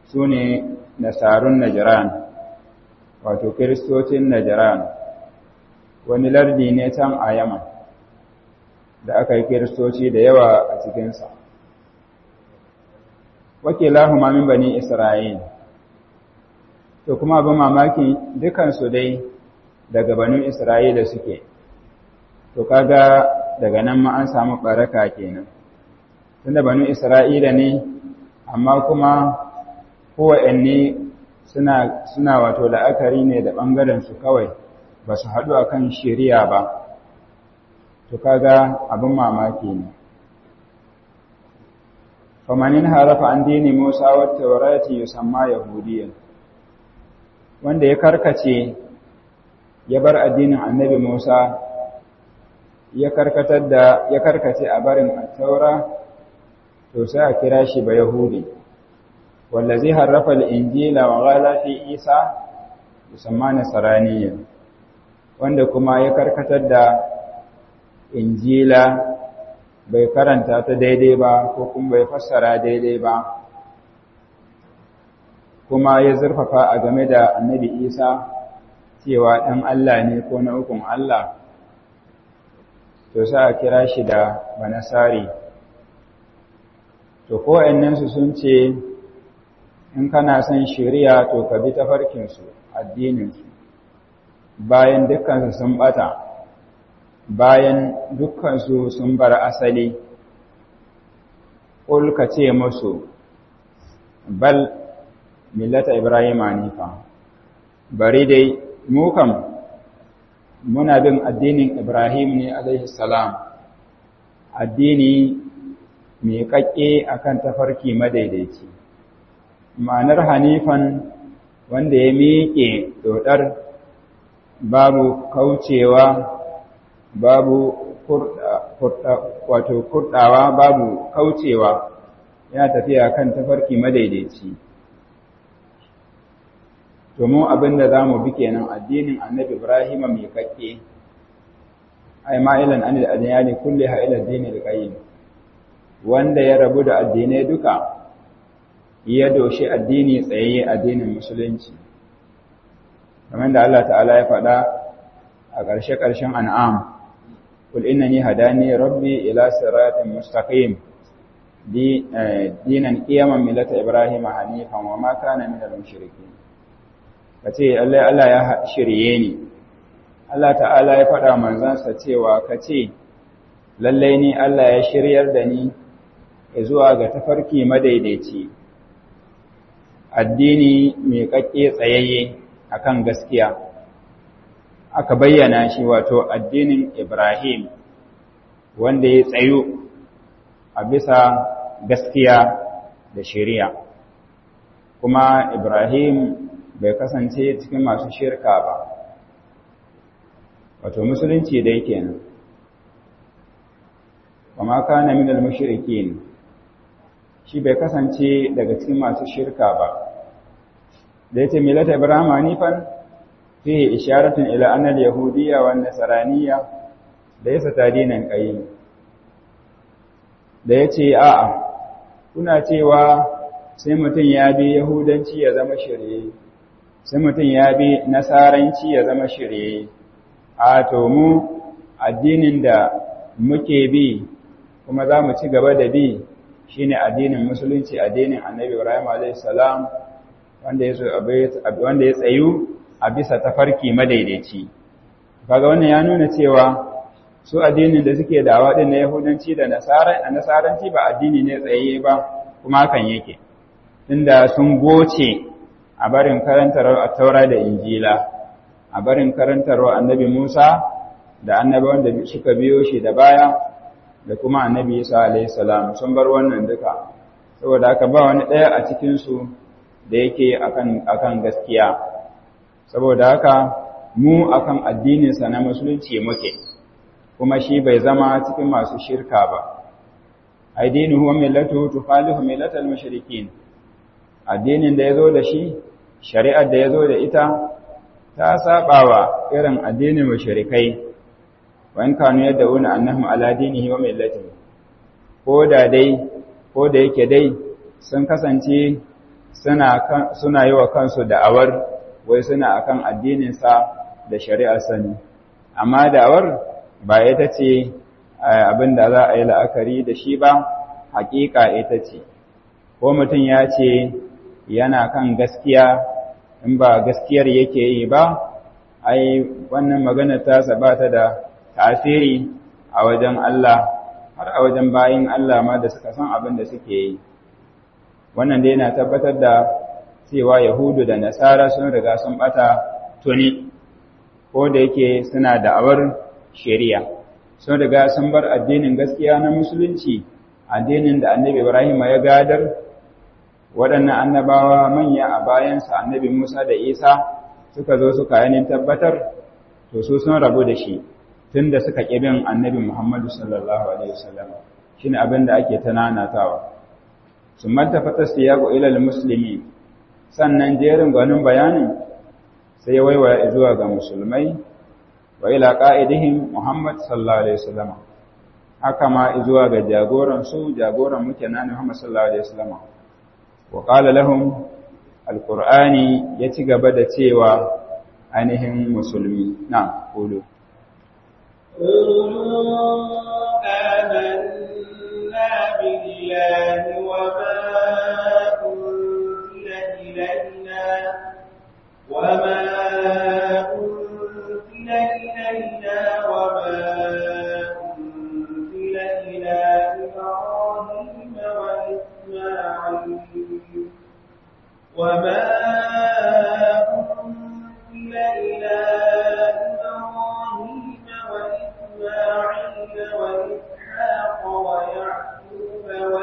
su ne nasarun najiran wato kiristocin najiran wani lardi ne can a yaman da aka yi kiristoci da yawa a cikinsa wakilahu min bani isra'il to kuma abin mamaki dukansu dai daga banu isra'ila suke to kaga daga nan ma an samu baraka kenan tunda banu isra'ila ne amma kuma kowanne suna suna wato la'akari ne da bangaren su kawai ba su haɗu akan shari'a ba to kaga abin mamaki ne famanin harafa an dini musa wata warati yusamma yahudiyan wanda ya karkace ya bar addinin annabi musa ya karkatar da ya karkace a barin at-taura to sai a kira shi ba yahudi wallazi harrafa al-injila wa ghala fi isa yusamma nasraniyyan wanda kuma ya karkatar da injila bai karanta ta daidai ba ko kuma bai fassara daidai ba kuma ya zurfafa a game da annabi isa cewa ɗan Allah ne ko na ukun Allah to sa a kira shi da banasari to ko'annensu sun ce in kana son shari'a to ka bi tafarkinsu addininsu bayan dukkansu sun bata bayan dukkansu sun bar asali ka ce musu bal millata ibrahim hanifa bari dai mu kam muna bin addinin ibrahim ne alaihi salam addini mai kakke akan tafarki madaidaici ma'anar hanifan wanda ya miƙe dodar babu kaucewa babu wato kurdawa babu kaucewa yana tafiya kan tafarki madaidaici domin abin da za mu bi kenan addinin annabi ibrahim mai kakke ai ma'ilan anil adiyani kulli ha ila dinil qayyim wanda ya rabu da addinai duka ya doshi addini tsayayye addinin musulunci kamar da Allah ta'ala ya faɗa a ƙarshe-ƙarshen an'am قل إنني هداني ربي إلى صراط مستقيم دي دينا قيما ملة إبراهيم حنيفا وما كان من المشركين kace Allah Allah ya shirye ni Allah ta'ala ya faɗa manzansa cewa kace lalle ni Allah ya shiryar da ni zuwa ga tafarki madaidaici addini mai kakke tsayayye akan gaskiya aka bayyana shi wato addinin Ibrahim wanda ya tsayu a bisa gaskiya da shari'a kuma Ibrahim bai kasance cikin masu shirka ba wato musulunci dai kenan kuma kana min al-mushrikin shi bai kasance daga cikin masu shirka ba da yace milata Ibrahim hanifan فيه إشارة إلى أن اليهودية والنصرانية ليس دينا قيم da ya ce a'a kuna cewa sai mutum ya bi yahudanci ya zama shirye sai mutum ya bi nasaranci ya zama shirye a to mu addinin da muke bi kuma za mu ci gaba da bi shine addinin musulunci addinin annabi ibrahim a.s. wanda ya tsayu a bisa tafarki madaidaici kaga wannan ya nuna cewa su addinin da suke dawa din na yahudanci da nasaranci ba addini ne tsaye ba kuma hakan yake inda sun goce a barin karantarwar taura da injila a barin karantarwar annabi musa da annabi wanda suka biyo shi da baya da kuma annabi isa alayhi salam sun bar wannan duka saboda haka ba wani ɗaya a cikinsu da yake akan gaskiya saboda haka mu akan addininsa na musulunci muke kuma shi bai zama cikin masu shirka ba addinu huwa millatu tukhalifu millatal mushrikin addinin da yazo da shi shari'ar da yazo da ita ta sabawa irin addinin mushrikai wa in kanu yad'una annahum ala dinihi wa millatihi ko da dai ko da yake dai sun kasance suna yi wa kansu da'awar wai suna akan addininsa da shari'ar sani amma da'awar ba ita ce abin da za a yi la'akari da shi ba hakika ita ce ko mutum ya ce yana kan gaskiya in ba gaskiyar yake yi ba ai wannan magana ta ba ta da tasiri a wajen Allah har a wajen bayin Allah ma da suka san abin da suke yi wannan dai yana tabbatar da cewa yahudu da nasara sun riga sun bata tuni ko da yake suna da'awar shari'a sun riga sun bar addinin gaskiya na musulunci addinin da annabi ibrahim ya gadar waɗannan annabawa manya a bayansa annabi musa da isa suka zo suka yanin tabbatar to su sun rabu da shi tun da suka ƙibin annabi muhammadu sallallahu alaihi wasallam shi ne abin da ake ta nanatawa sun manta fatas ya go ilal musulmi sannan jerin gwanin bayanin sai ya waiwaya zuwa ga musulmai wa ila qa'idihim Muhammad sallallahu alaihi wasallam haka ma zuwa ga jagoran su jagoran muke nan Muhammad sallallahu alaihi wasallam wa qala lahum alqur'ani ya ci gaba da cewa ainihin musulmi na qulu آمنا بالله وما أنزل إلينا وما أنزل إلينا وما أنزل إلى إبراهيم وإسماعيل وما أنزل إلى إبراهيم وإسماعيل وإسحاق ويعقوب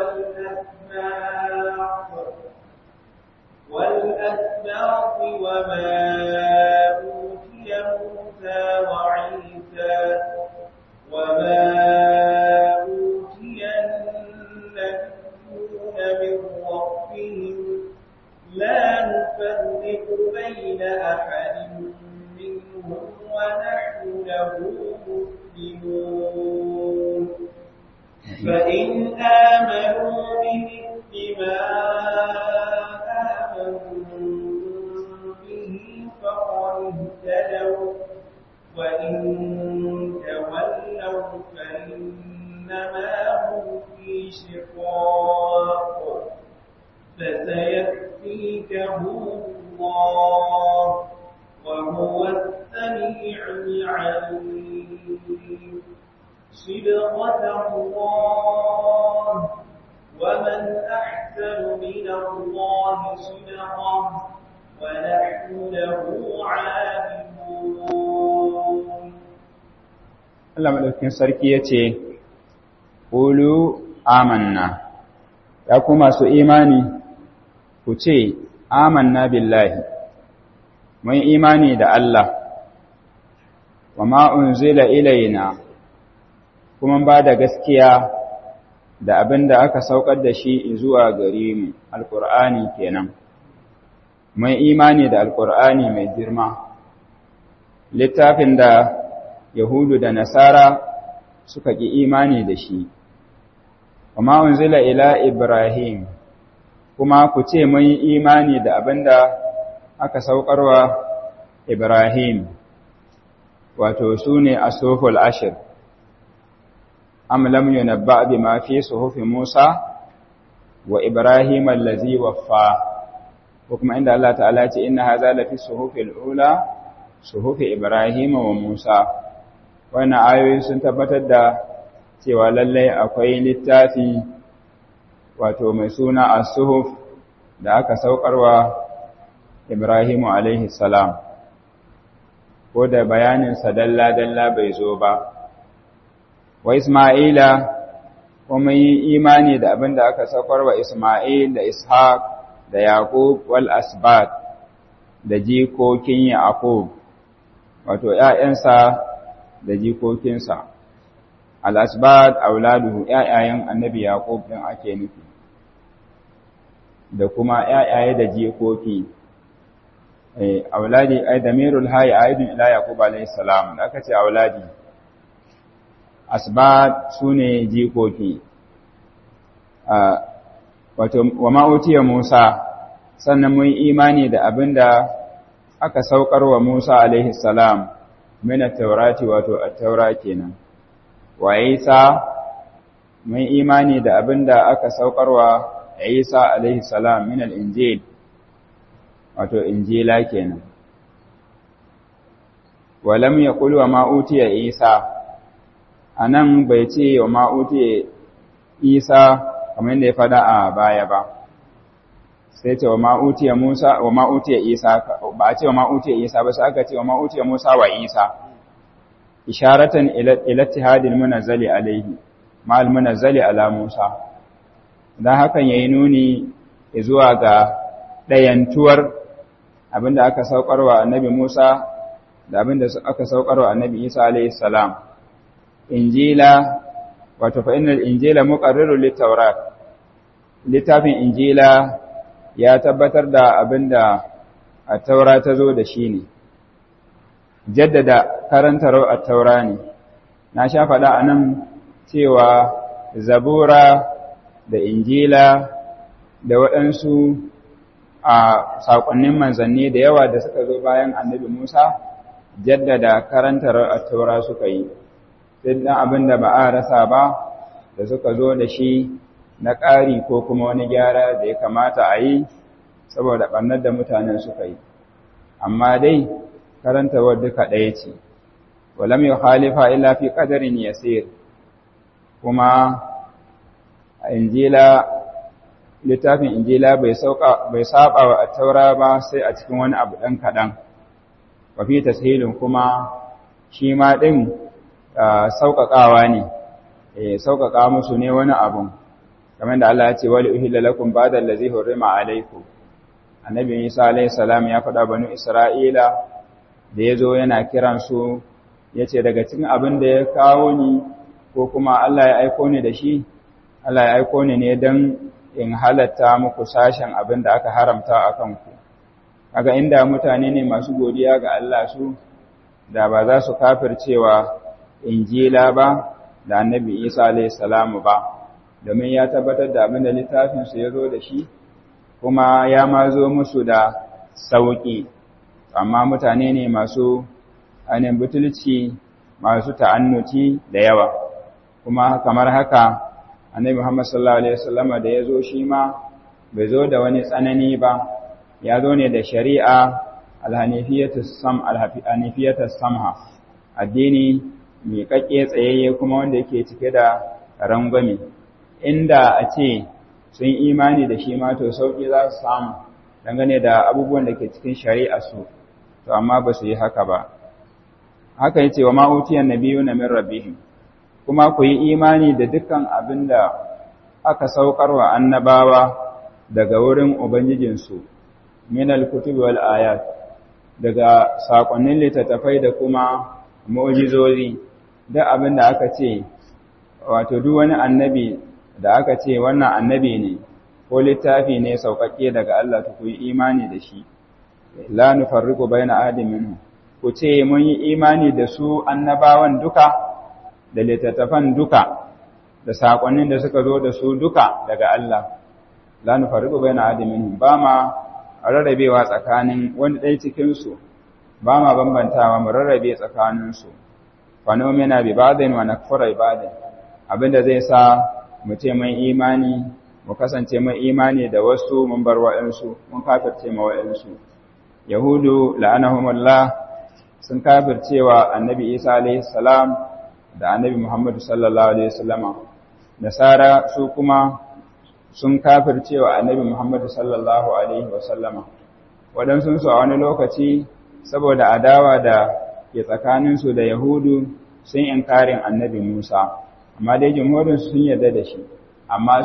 والأسباط والأسباط وما أوتي موسى وعيسى وما أوتي النبيون من ربهم لا نفرق بين أحد منهم ونحن له مسلمون فإن آمنوا بمثل ما آمنتم به فقد اهتدوا وإن تولوا فإنما هم في شقاق فسيكفيكهم الله وهو السميع العليم صبغة الله ومن أحسن من الله صبغة ونحن له عابدون Allah madaukakin sarki ya ce, Ƙulu amanna, ya ku masu imani, ku ce, amanna billahi, mun imani da Allah, wa ma'un zila ilaina, kuma ba da gaskiya da abin da aka saukar da shi zuwa gare mu, Alƙur'ani kenan. Mun imani da Alƙur'ani mai girma, littafin da Yahudu da Nasara suka ƙi imani da shi, kuma unzila ila Ibrahim, kuma ku ce mun yi imani da abin da aka saukarwa Ibrahim, wato su ne a Soful Ashir, am lam yunabba bi ma fi suhufi Musa wa Ibrahim allazi waffa, ko kuma inda Allah ta'ala ce inna haza lafi suhufi al'ula, suhufi Ibrahim wa Musa. wannan ayoyi sun tabbatar da cewa lallai akwai littafi wato mai suna as-suhuf da aka saukarwa Ibrahimu alaihi salam ko da bayanin sa dalla dalla bai zo ba wa Isma'ila kuma yi imani da abin da aka saukarwa Isma'il da Ishaq da Yaqub wal asbat da jikokin Yaqub wato ƴaƴansa da jikokinsa al'asbat auladuhu ‘ya'yayen annabi Yaƙub ɗin ake nufi da kuma ‘ya'yaye da jikoki auladi ai da merul hayi a idin ila Yaƙub alaihissalam da aka ce auladi asbat su ne jikoki wato wa ma'utiya Musa sannan mun imani da abinda aka saukar wa Musa alaihi salam min at-taurati wato at-taura kenan wa Isa mun imani da abinda aka saukar wa Isa alaihi salam min al-injil wato injila kenan walam yaqul wa ma utiya Isa anan bai ce wa ma utiya Isa kamar yadda ya fada a baya ba sai ce wa ma'utiya Musa wa ma'utiya Isa ba a ce wa ma'utiya Isa ba sai aka ce wa ma'utiya Musa wa Isa isharatan ila ittihadil munazzali alaihi ma'al munazzali ala Musa dan hakan yayi nuni zuwa ga dayantuwar abinda aka saukarwa annabi Musa da abinda aka saukarwa annabi Isa alaihi salam injila wato fa innal injila muqarrirun lit-taurat littafin injila ya tabbatar da abinda at-taura ta zo da shi ne jaddada karantar at-taura ne na sha faɗa anan cewa zabura da injila da waɗansu a saƙonnin manzanni da yawa da suka zo bayan annabi Musa jaddada karantar at-taura suka yi sai dan abin da ba a rasa ba da suka zo da shi na ƙari ko kuma wani gyara da ya kamata a yi saboda ɓannar da mutanen suka yi amma dai karantawar duka ɗaya ce walam yi khalifa illa fi ƙadarin yasir kuma a injila littafin injila bai saba wa taura ba sai a cikin wani abu ɗan kaɗan wafi tashilin kuma shi ma ɗin sauƙaƙawa ne sauƙaƙa musu ne wani abun kamar da Allah ya ce wali uhilla lakum ba'da allazi hurrima alaykum annabi Isa alayhi salam ya faɗa banu Isra'ila da yazo yana kiran su yace daga cikin abin da ya kawo ni ko kuma Allah ya aiko ni da shi Allah ya aiko ni ne dan in halatta muku sashen abin da aka haramta akan ku kaga inda mutane ne masu godiya ga Allah su da ba za su kafircewa injila ba da annabi Isa alayhi salamu ba domin ya tabbatar da abin da littafinsu ya zo da shi kuma ya ma zo musu da sauƙi amma mutane ne masu ainihin butulci masu ta'annuci da yawa kuma kamar haka annabi Muhammad sallallahu alaihi wasallam da ya zo shi ma bai zo da wani tsanani ba ya zo ne da shari'a alhanifiyatus sam alhanifiyatus samha addini mai kakke tsayayye kuma wanda yake cike da rangwame inda a ce sun imani da shi ma to sauƙi za su samu dangane da abubuwan da ke cikin shari'a su to amma ba su yi haka ba haka yace wa ma'utiyan nabiyuna min rabbihim kuma ku yi imani da dukkan abin da aka saukar wa annabawa daga wurin ubangijinsu min al-kutubi wal ayat daga sakonnin littattafai da kuma mu'jizozi da abin da aka ce wato duk wani annabi da aka ce wannan annabi ne ko littafi ne sauƙaƙe daga Allah ta ku yi imani da shi la nufarriqu baina ahadin minhum ku ce mun yi imani da su annabawan duka da littattafan duka da saƙonnin da suka zo da su duka daga Allah la nufarriqu baina ahadin minhum ba ma rarrabewa tsakanin wani ɗaya cikin su ba ma bambantawa mu rarrabe tsakanin su fa nomina bi ba'din wa nakfura bi ba'din abinda zai sa mu ce mun imani mu kasance mun imani da wasu mun bar wa'ansu mun kafirce ma wa'ansu yahudu la'anahumullah sun kafircewa annabi isa alayhi salam da annabi muhammadu sallallahu alaihi wasallama nasara su kuma sun kafircewa annabi muhammadu sallallahu alaihi wasallama waɗansu su a wani lokaci saboda adawa da ke tsakaninsu da yahudu sun inkarin annabi musa amma dai jumhurin sun yarda da shi amma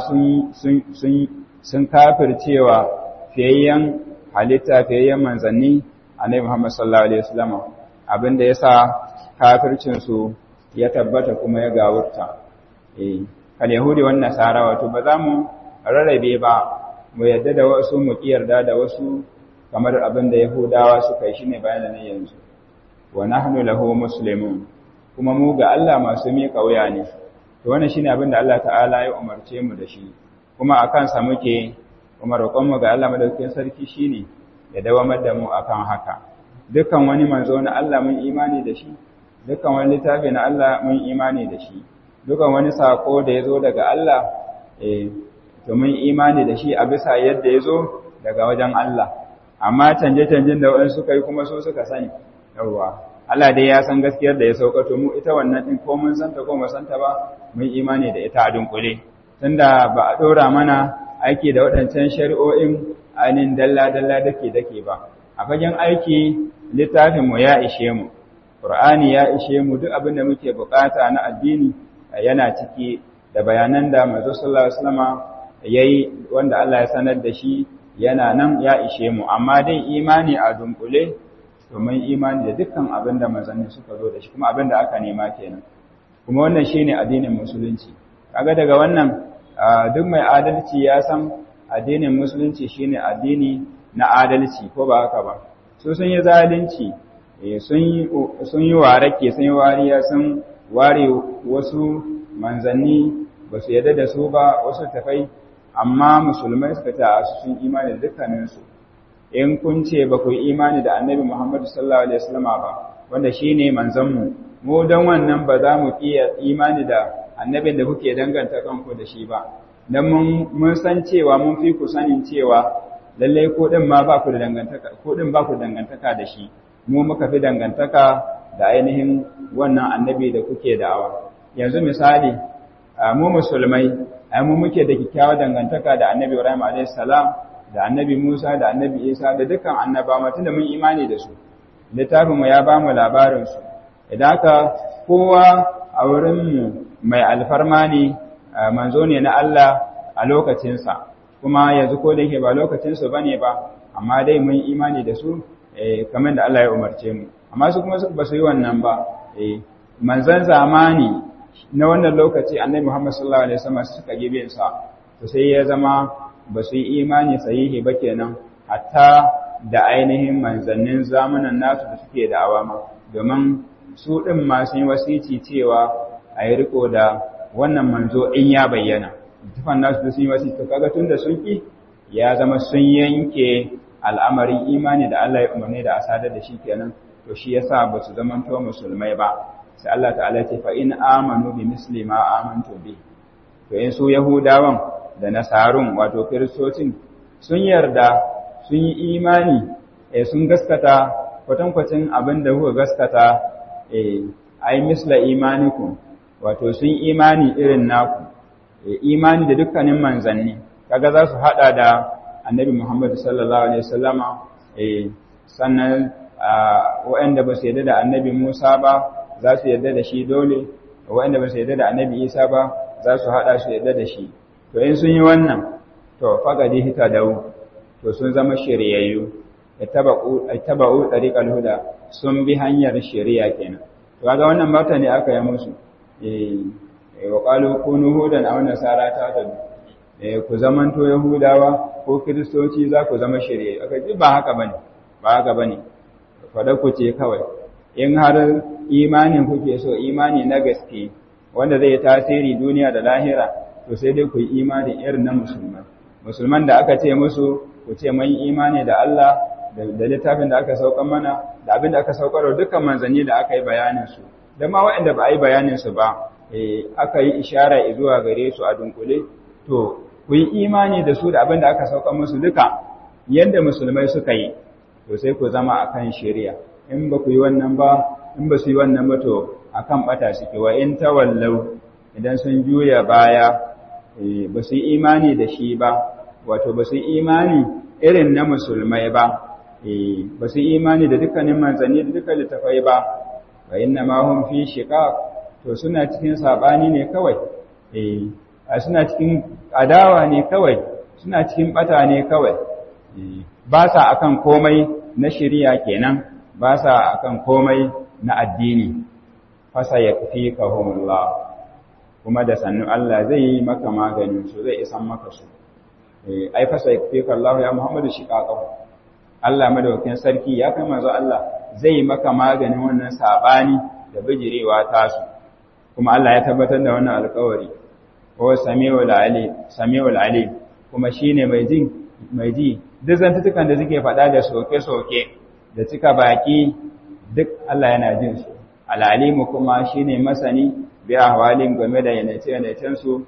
sun kafircewa fiyayyen halitta fiyayyen manzanni annabi Muhammad sallallahu alaihi wasallam abinda yasa kafircin su ya tabbata kuma ya gawurta eh kal yahudi wan nasara wato ba za mu rarrabe ba mu yarda da wasu mu kiyarda da wasu kamar abinda yahudawa suka yi shine bayanan yanzu wa nahnu lahu muslimun kuma mu ga Allah masu miƙa wuya ne to wannan shine abin da Allah ta'ala ya umarce mu da shi kuma akan sa muke kuma roƙonmu ga Allah madaukakin sarki shine ya dawamar da mu akan haka dukkan wani manzo na Allah mun imani da shi dukkan wani littafi na Allah mun imani da shi dukkan wani sako da ya zo daga Allah eh to mun imani da shi a bisa yadda ya zo daga wajen Allah amma canje-canjen da waɗansu suka yi kuma su suka sani yawwa Allah dai ya san gaskiyar da ya saukato mu ita wannan din ko mun santa ko mun santa ba mun imani da ita a dunkule tunda ba a dora mana aiki da waɗancan shari'o'in ainihin dalla-dalla dake dake ba a fagen aiki littafin mu ya ishe mu Qur'ani ya ishe mu duk abin da muke bukata na addini yana ciki da bayanan da manzo sallallahu alaihi wasallama yayi wanda Allah ya sanar da shi yana nan ya ishe mu amma dai imani a dunkule domin imani da dukkan abin da manzanni suka zo da shi kuma abin da aka nema kenan kuma wannan shine addinin musulunci kaga daga wannan duk mai adalci ya san addinin musulunci shine addini na adalci ko ba haka ba su sun yi zalunci sun yi warake sun yi wariya sun ware wasu manzanni ba su yarda da su ba wasu tafai amma musulmai suka ta sun imani da dukkaninsu in kun ce ba ku imani da annabi Muhammadu sallallahu alaihi wasallam ba wanda shine manzanmu mu dan wannan ba za mu iya imani da annabin da kuke danganta kanku da shi ba dan mun mun san cewa mun fi ku sanin cewa lalle ko din ma ba ku da dangantaka ko din ba ku dangantaka da shi mu muka fi dangantaka da ainihin wannan annabi da kuke da'awa yanzu misali mu musulmai ai mu muke da kyakkyawar dangantaka da annabi Ibrahim alayhis salam da annabi Musa da annabi Isa da dukkan annabawa tunda mun imani da su littafin mu ya ba mu labarin su idan haka kowa a wurin mu mai alfarma ne manzo ne na Allah a lokacin sa kuma yanzu ko da yake ba lokacin su bane ba amma dai mun imani da su kamar da Allah ya umarce mu amma su kuma ba su yi wannan ba manzan zamani na wannan lokaci annabi Muhammad sallallahu alaihi wasallam suka gibe sa to sai ya zama ba su yi imani sahihi ba kenan hatta da ainihin manzannin zamanan nasu da suke da awama domin su din ma sun yi wasici cewa a yi riko da wannan manzo in ya bayyana tufan nasu da sun yi wasici to kaga tunda sun ki ya zama sun yanke al'amarin imani da Allah ya umarni da asadar da shi kenan to shi yasa ba su zamanto musulmai ba sai Allah ta'ala ce fa in amanu bi misli ma amantu bi to in su yahudawan da nasarun wato kiristocin sun yarda sun yi imani eh sun gaskata kwatankwacin abin da kuka gaskata eh ai misla imanikum wato sun imani irin naku eh imani da dukkanin manzanni kaga za su hada da annabi Muhammad sallallahu alaihi wasallama eh sannan waɗanda ba su yarda da annabi Musa ba za su yarda da shi dole waɗanda ba su yarda da annabi Isa ba za su haɗa su yarda da shi to in sun yi wannan to faqadi hita dawo to sun zama shiryayyu ittaba'u ittaba'u tariqal huda sun bi hanyar shari'a kenan to kaga wannan mata ne aka yi musu eh wa qalu kunu hudan aw nasara ta ta eh ku zamanto yahudawa ko kristoci za ku zama shiryayyu aka ji ba haka bane ba haka bane fada ku ce kawai in har imanin kuke so imani na gaske wanda zai tasiri duniya da lahira to sai dai ku yi imani irin na musulman musulman da aka ce musu ku ce mun imani da Allah da littafin da aka saukar mana da abin da aka saukar da dukkan manzanni da aka yi bayanin su da ma waɗanda ba a yi bayanin su ba aka yi ishara zuwa gare su a dunkule to ku yi imani da su da abin da aka saukar musu duka yadda musulmai suka yi to sai ku zama akan shari'a in ba ku yi wannan ba in ba su yi wannan ba to akan bata suke wa in tawallau idan sun juya baya ba su yi imani da shi ba wato ba su yi imani irin na musulmai ba ba su yi imani da dukkanin manzanni da dukkan littafai ba wa inna ma hum fi shiqaq to suna cikin sabani ne kawai eh suna cikin adawa ne kawai suna cikin bata ne kawai ba sa akan komai na shari'a kenan ba sa akan komai na addini fasa yakfikahumullah kuma da sannu Allah zai yi maka maganin su zai isan maka su eh ai fasa yakfikallahu ya Muhammadu shiqaqahu Allah madaukakin sarki ya kai manzo Allah zai yi maka maganin wannan sabani da bijirewa tasu kuma Allah ya tabbatar da wannan alƙawari ko samiul ali samiul ali kuma shine mai jin mai ji duk zantutukan da suke faɗa da soke-soke da cika baki duk Allah yana jin su al'alimu kuma shine masani bi ahwalin game da yanace-yanacen su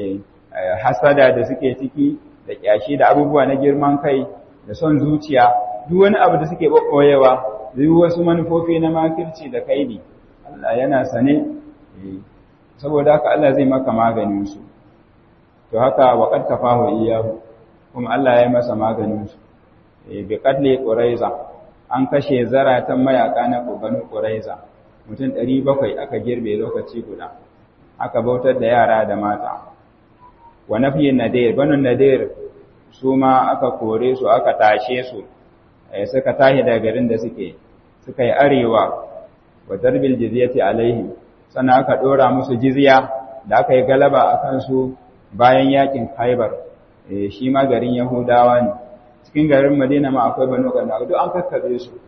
hasada da suke ciki da kyashi da abubuwa na girman kai da son zuciya duk wani abu da suke ɓoɓɓoyewa duk wasu manufofi na makirci da kaidi Allah yana sane saboda haka Allah zai maka maganin su to haka wa qad kafahu iyahu kuma Allah ya yi masa maganin su bi qadli quraiza an kashe zaratan mayaka na banu quraiza mutum 700 aka girbe lokaci guda aka bautar da yara da mata wa nafiyin nadir banu nadir su ma aka kore su aka tashe su suka tashi daga garin da suke suka yi arewa wa darbil jizyati alaihim sannan aka dora musu jizya da aka yi galaba a kansu bayan yakin Khaibar shi ma garin Yahudawa ne cikin garin Madina ma akwai Banu Qurayza duk an kakkabe su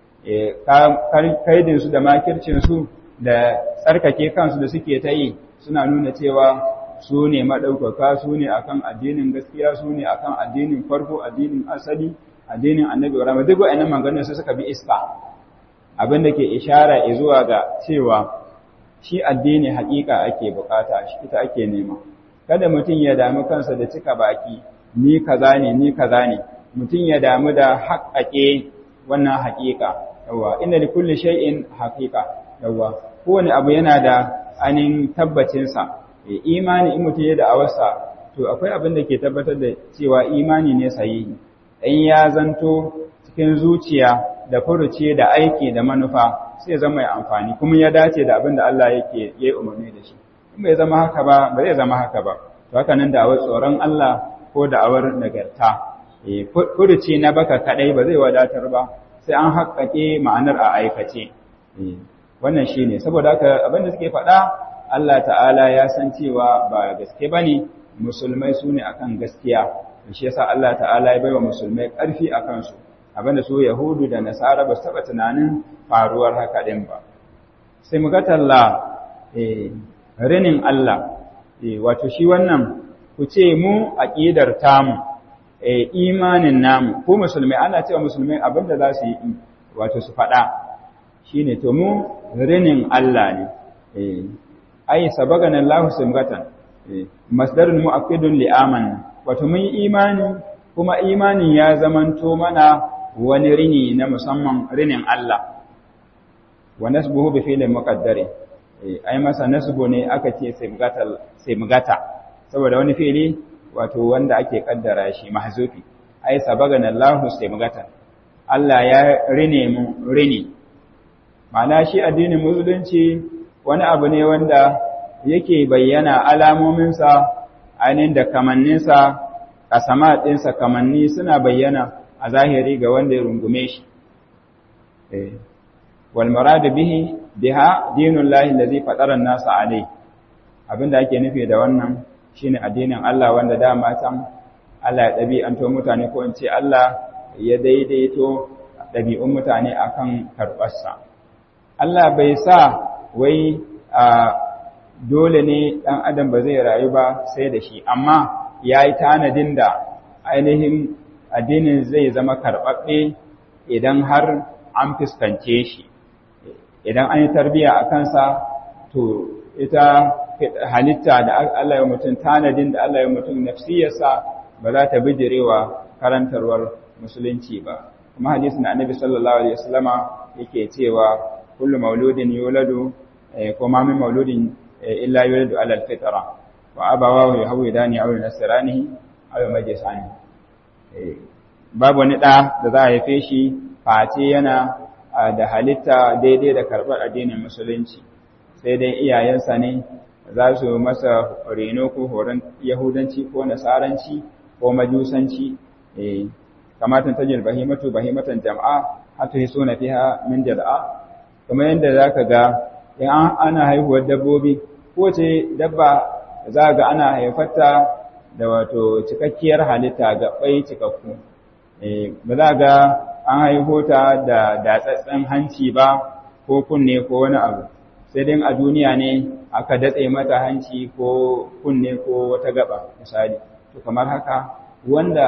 kaidin su da makircin su da tsarkake kansu da suke ta yi suna nuna cewa su ne madaukaka su ne akan addinin gaskiya su ne akan addinin farko addinin asali addinin Annabi Ibrahim duk wa'annan maganganun su suka bi iska abin da ke ishara zuwa ga cewa shi addini haƙiƙa ake bukata shi ita ake nema kada mutum ya damu kansa da cika baki ni kaza ne ni kaza ne mutum ya damu da haƙaƙe wannan haƙiƙa yawa inna li kulli shay'in haqiqa yawa kowane abu yana da anin tabbacin sa imani in mutum ya da awarsa to akwai abin da ke tabbatar da cewa imani ne sahihi in ya zanto cikin zuciya da furuci da aiki da manufa sai zama mai amfani kuma ya dace da abin da Allah yake yi umarni da shi in bai zama haka ba ba zai zama haka ba to haka nan da awar tsoron Allah ko da awar nagarta eh furuci na baka kadai ba zai wadatar ba sai an haƙƙaƙe ma'anar a aikace wannan shine saboda haka abin da suke faɗa Allah ta'ala ya san cewa ba gaske bane musulmai su ne akan gaskiya shi yasa Allah ta'ala ya baiwa musulmai ƙarfi akan su abinda su Yahudu da Nasara ba su taɓa tunanin faruwar haka ɗin ba. Sai mu ga talla rinin Allah, wato shi wannan ku ce mu aƙidar tamu, imanin namu, ko musulmai ana cewa musulmai abinda za su yi wato su faɗa shi ne to mu rinin Allah ne. Ai, sabagan Allah simgatan, masdarin mu'aqqidun li'aman, wato mun yi imani kuma imanin ya zamanto mana wani rini na musamman rinin Allah wa nasbuhu bi fi'lin muqaddari ai masa nasbu ne aka ce sai mugata saboda wani fi'li wato wanda ake kaddara shi mahzufi ai sabagana Allahu sai mugata Allah ya rine mu rini ma'ana shi addinin musulunci wani abu ne wanda yake bayyana alamominsa ainihin da kamanninsa kasama ɗinsa kamanni suna bayyana a zahiri ga wanda ya rungume shi wal murad bihi biha dinullahi allazi fatara an-nas alai abinda ake nufi da wannan shine addinin Allah wanda dama can Allah ya dabi an to mutane ko in ce Allah ya daidaito dabi'un mutane akan karbarsa Allah bai sa wai dole ne dan adam ba zai rayu ba sai da shi amma yayi tanadin da ainihin addinin zai zama karɓaɓɓe idan har an fuskance shi idan an yi tarbiya a kansa to ita halitta da Allah ya mutum tanadin da Allah ya mutum nafsiyarsa ba za ta bijirewa karantarwar musulunci ba kuma hadisin annabi sallallahu alaihi wasallama yake cewa kullu mauludin yuladu ko ma min mauludin illa yuladu ala alfitra wa abawahu yahwidani aw yunasirani aw majisani babu wani ɗa da za a haife shi face yana da halitta daidai da karɓar addinin musulunci sai dai iyayensa ne za su masa reno ko horon yahudanci ko nasaranci ko majusanci kamatan tajil bahimatu bahimatan jama'a hatu hiso na fiha min jada'a kamar yadda za ka ga in ana haihuwar dabbobi ko ce dabba za ga ana haifarta da wato cikakkiyar halitta ga ɓai cikakku ba za ga an haihu ta da datsatsen hanci ba ko kunne ko wani abu sai dai a duniya ne aka datse mata hanci ko kunne ko wata gaba misali to kamar haka wanda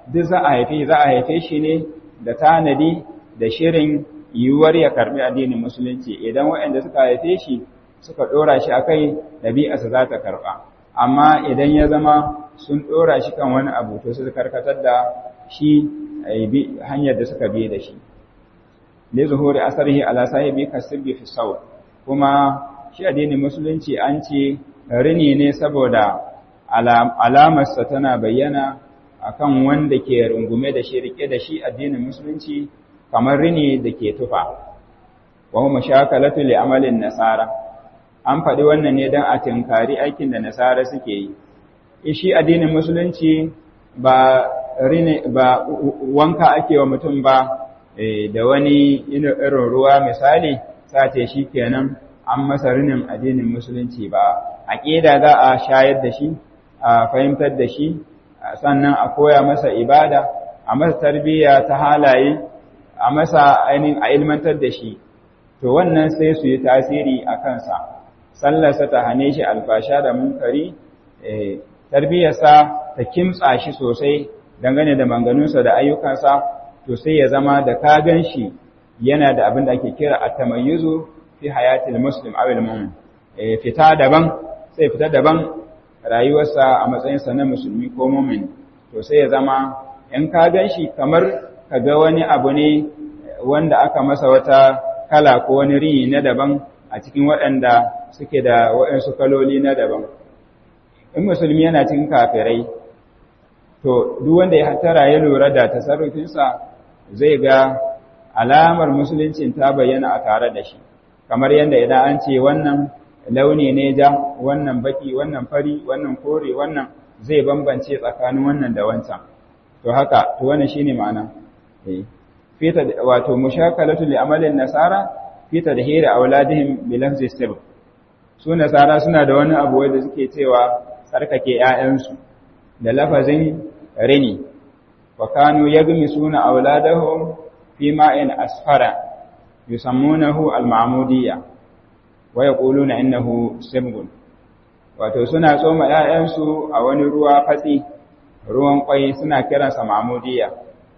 duk za a haife za a haife shi ne da tanadi da shirin yiwuwar ya karbi addinin musulunci idan waɗanda suka haife shi suka ɗora shi a kai ɗabi'arsa za ta karɓa amma idan ya zama sun ɗora shi kan wani abu to su karkatar da shi hanyar da suka bi da shi li zuhuri asarihi ala sahibi kasibbi fi saw kuma shi addinin musulunci an ce rini ne saboda alamarsa tana bayyana akan wanda ke rungume da shi rike da shi addinin musulunci kamar rini da ke tufa wa huwa mashakalatu li amalin nasara an faɗi wannan ne don a tinkari aikin da nasara suke yi shi addinin musulunci ba rini ba wanka ake wa mutum ba da wani irin ruwa misali sace shi kenan an masa rinin addinin musulunci ba aqida za a shayar da shi a fahimtar da shi sannan a koya masa ibada a masa tarbiyya ta halaye a masa ainihin a ilmantar da shi to wannan sai su yi tasiri a kansa sallarsa ta hane shi alfasha da munkari tarbiyyarsa ta kimtsa shi sosai dangane da manganunsa da ayyukansa to sai ya zama da ka gan shi yana da abin da ake kira a tamayyuzu fi hayatil muslim awil mu'min fita daban sai fita daban rayuwarsa a matsayinsa na musulmi ko mu'min to sai ya zama in ka gan shi kamar ka ga wani abu ne wanda aka masa wata kala ko wani rini na daban a cikin waɗanda suke da waɗansu kaloli na daban in musulmi yana cikin kafirai to duk wanda ya hatara ya lura da tasarrufinsa zai ga alamar musuluncin ta bayyana a tare da shi kamar yadda idan an ce wannan launi ne ja wannan baki wannan fari wannan kore wannan zai bambance tsakanin wannan da wancan to haka to wannan shine ma'ana eh fita wato mushakalatu li amalin nasara fita da hira auladihim bi lafzi sir su nasara suna da wani abu wanda suke cewa tsarkake ƴaƴansu da lafazin rini wa kanu yagmisuna auladahum fi ma'in asfara yusammunahu al-ma'mudiyya wa yaquluna innahu sibgun wato suna tsoma ƴaƴansu a wani ruwa fatsi ruwan kwai suna kiransa ma'mudiyya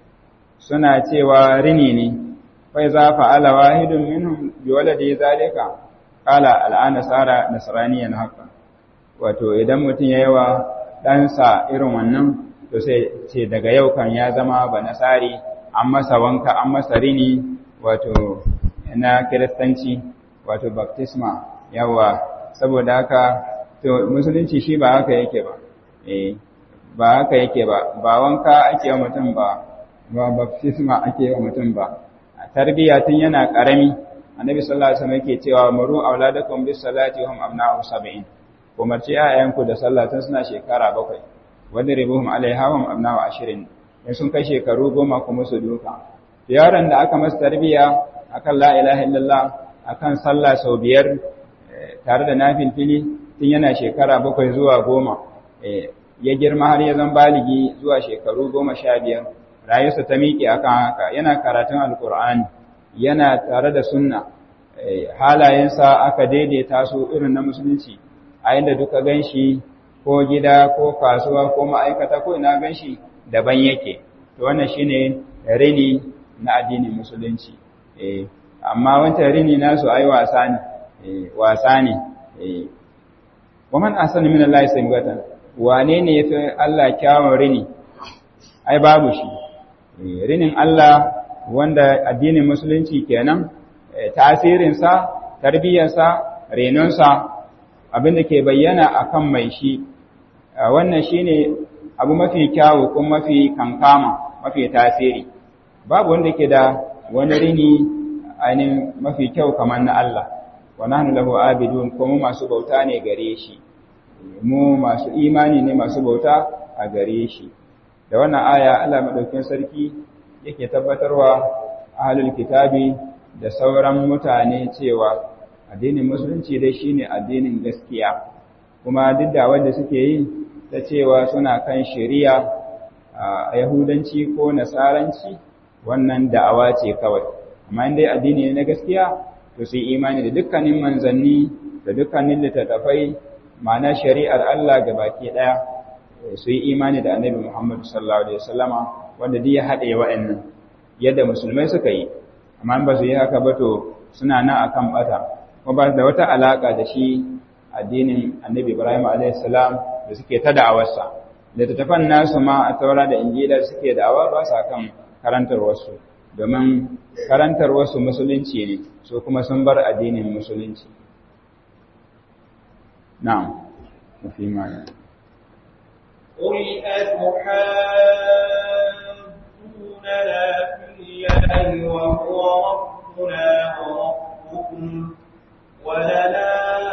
suna cewa rini ne fa za fa'ala wahidun minhum bi waladi zalika qala al'ana sara nasraniyan haka wato idan mutum yayi wa ɗansa irin wannan to sai ce daga yau kan ya zama ba nasari an masa wanka an masa rini wato na kiristanci wato baptisma yawa saboda haka to musulunci shi ba haka yake ba eh ba haka yake ba ba wanka ake wa mutum ba ba baptisma ake wa mutum ba tarbiya tun yana karami annabi sallallahu alaihi wasallam yake cewa maru auladakum bis salati hum abna'u sab'in umarci ayyanku da sallah tun suna shekara bakwai wanda ribuhum alaiha hum abna'u ashirin in sun kai shekaru goma kuma su duka yaron da aka masa tarbiya akan la ilaha illallah akan sallah sau biyar tare da nafil fili tun yana shekara bakwai zuwa goma ya girma har ya zan baligi zuwa shekaru goma sha biyar rayuwarsa ta miƙe akan haka yana karatun alkur'ani yana tare da sunna halayensa aka daidaita su irin na musulunci a inda duka ganshi ko gida ko kasuwa ko ma'aikata ko ina ganshi daban yake to wannan shine rini na addinin musulunci eh amma wancan rini nasu ai wasa ne eh wasa ne eh waman ahsanu min Allah sabatan wane ne yafi Allah kyawun rini ai babu shi rinin Allah wanda addinin musulunci kenan tasirinsa tarbiyyarsa renonsa abinda ke bayyana akan mai shi wannan shine abu mafi kyawu kuma mafi kankama mafi tasiri babu wanda ke da wani rini ainihin mafi kyau kamar na Allah wa nahnu lahu abidun kuma masu bauta ne gare shi mu masu imani ne masu bauta a gare shi da wannan aya Allah madaukakin sarki yake tabbatarwa ahlul kitabi da sauran mutane cewa addinin musulunci dai shine addinin gaskiya kuma duk da wanda suke yi ta cewa suna kan shari'a a yahudanci ko nasaranci wannan da'awa ce kawai amma dai addini ne na gaskiya to sai imani da dukkanin manzanni da dukkanin littattafai ma'ana shari'ar Allah ga baki daya su yi imani da annabi Muhammad sallallahu alaihi wasallama wanda duk ya haɗe wa'annan yadda musulmai suka yi amma ba su yi haka ba to suna nan akan bata ko ba da wata alaka da shi addinin annabi Ibrahim alaihi salam da suke ta da'awarsa da tattafan nasu ma a taura da injila suke da'awa ba sa kan karantar wasu domin karantar wasu musulunci ne so kuma sun bar addinin musulunci na'am mafi mana قل أتحاجوننا في الله وهو ربنا وربكم ولنا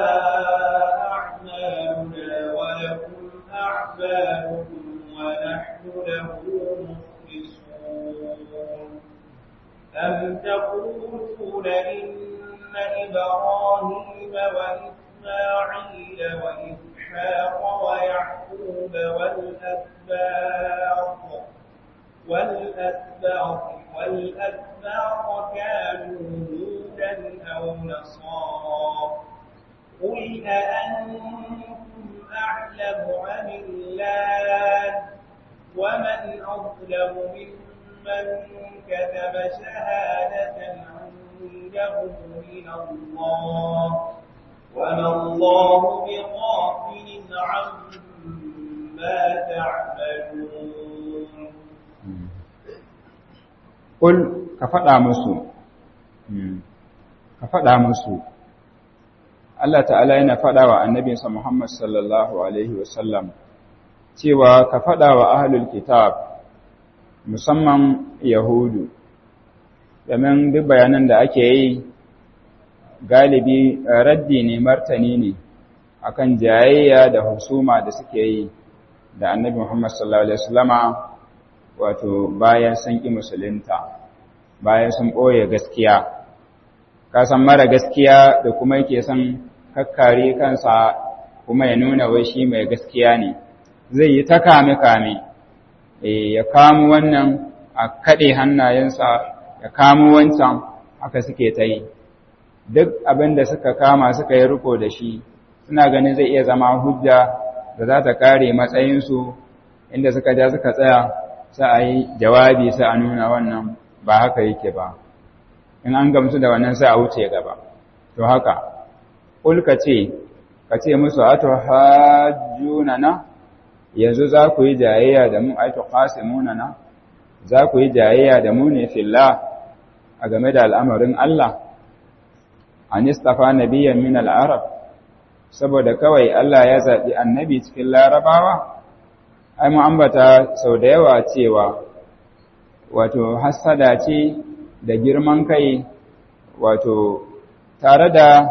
أعمالنا ولكم أعمالكم ونحن له مخلصون أم تقولون إن إبراهيم وإسماعيل وإسحاق ويعقوب والأسباط والأسباط والأسباط كانوا هودا أو نصارى قل أأنتم أعلم أم الله ومن أظلم ممن كتب شهادة عنده من الله وما الله بغافل عما تعملون Ƙul ka faɗa musu, ka faɗa musu, Allah ta'ala yana faɗa wa annabinsa Muhammad sallallahu Alaihi wasallam cewa ka faɗa wa ahalul kitab musamman Yahudu, domin duk bayanan da ake yi galibi raddi ne martani ne akan jayayya da husuma da suke yi da annabi Muhammad sallallahu Alaihi wasallama wato bayan sun ƙi musulunta bayan sun ɓoye gaskiya kasan mara gaskiya da kuma yake son kakkare kansa kuma ya nuna wai shi mai gaskiya ne zai yi ta kame-kame ya kamo wannan a kaɗe hannayensa ya kamo wancan haka suke ta yi duk abin da suka kama suka yi riko da shi suna ganin zai iya zama hujja da za ta kare matsayinsu inda suka ja suka tsaya sai a yi jawabi sai a nuna wannan ba haka yake ba in an gamsu da wannan sai a wuce gaba to haka ulka ce ka ce musu ato hajjuna na yanzu za ku yi jayayya da mu aito qasimuna na za ku yi jayayya da mu ne fillah a game da al'amarin Allah an istafa nabiyyan min al-arab saboda kawai Allah ya zaɓi annabi cikin larabawa ai mu ambata sau da yawa cewa wato hassada ce da girman kai wato tare da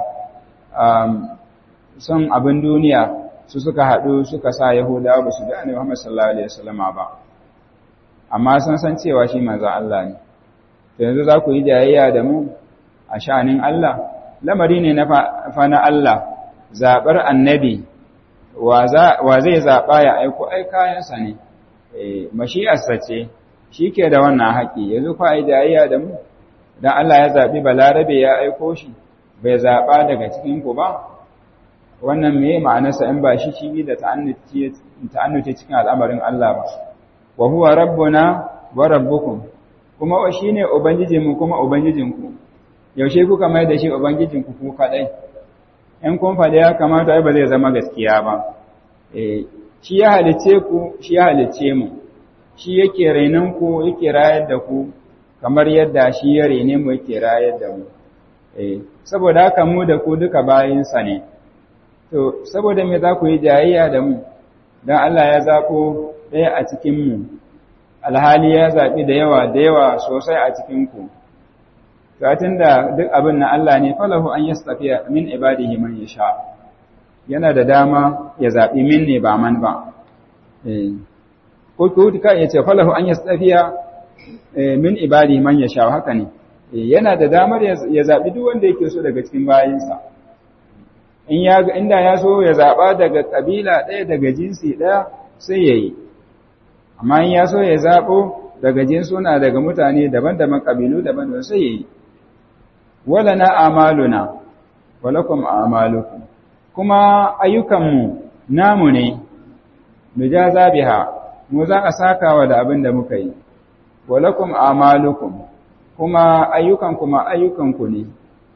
son abin duniya su suka haɗu suka sa yahudawa ba su da annabi Muhammad sallallahu alaihi wasallama ba amma sun san cewa shi manzo Allah ne to yanzu za ku yi jayayya da mu a sha'anin Allah lamari ne na fa na Allah zabar annabi wa zai zaɓa ya aiko ai kayansa ne, mashi'arsa ce, shi ke da wannan haƙi, yanzu kwa yi jayayya da mu, don Allah ya zaɓi balarabe ya aiko shi, bai zaɓa daga cikinku ba, wannan me ma'anarsa in ba shi shi da ta'annuce cikin al'amarin Allah ba, wa huwa rabbuna wa rabbukum, kuma shi ne Ubangijinmu kuma Ubangijinku, yaushe kuka mai da shi Ubangijinku ku kaɗai. in kun faɗi ya kamata ai ba zai zama gaskiya ba eh shi ya halice ku shi ya halice mu shi yake rainan ku yake rayar da ku kamar yadda shi ya raine mu yake rayar da mu eh saboda haka mu da ku duka bayinsa ne to saboda me za ku yi jayayya da mu dan Allah ya zako ɗaya a cikin mu alhali ya zaɓi da yawa da yawa sosai a cikin ku Satin da duk abin na Allah ne falahu an yastafiya min ibadihi man yasha yana da dama ya zabi min ne ba man ba eh ko ko ka yace falahu an yastafiya min ibadihi man yasha haka ne yana da damar ya zabi duk wanda yake so daga cikin bayinsa in ya inda ya so ya zaba daga kabila ɗaya daga jinsi ɗaya sai yayi amma in ya so ya zabo daga jinsuna daga mutane daban-daban kabilu daban-daban sai yayi wala na amaluna walakum amalukum kuma ayyukanmu namu ne nujaza biha mu za a sakawa da abin da muka yi walakum amalukum kuma ayyukan kuma ayyukanku ne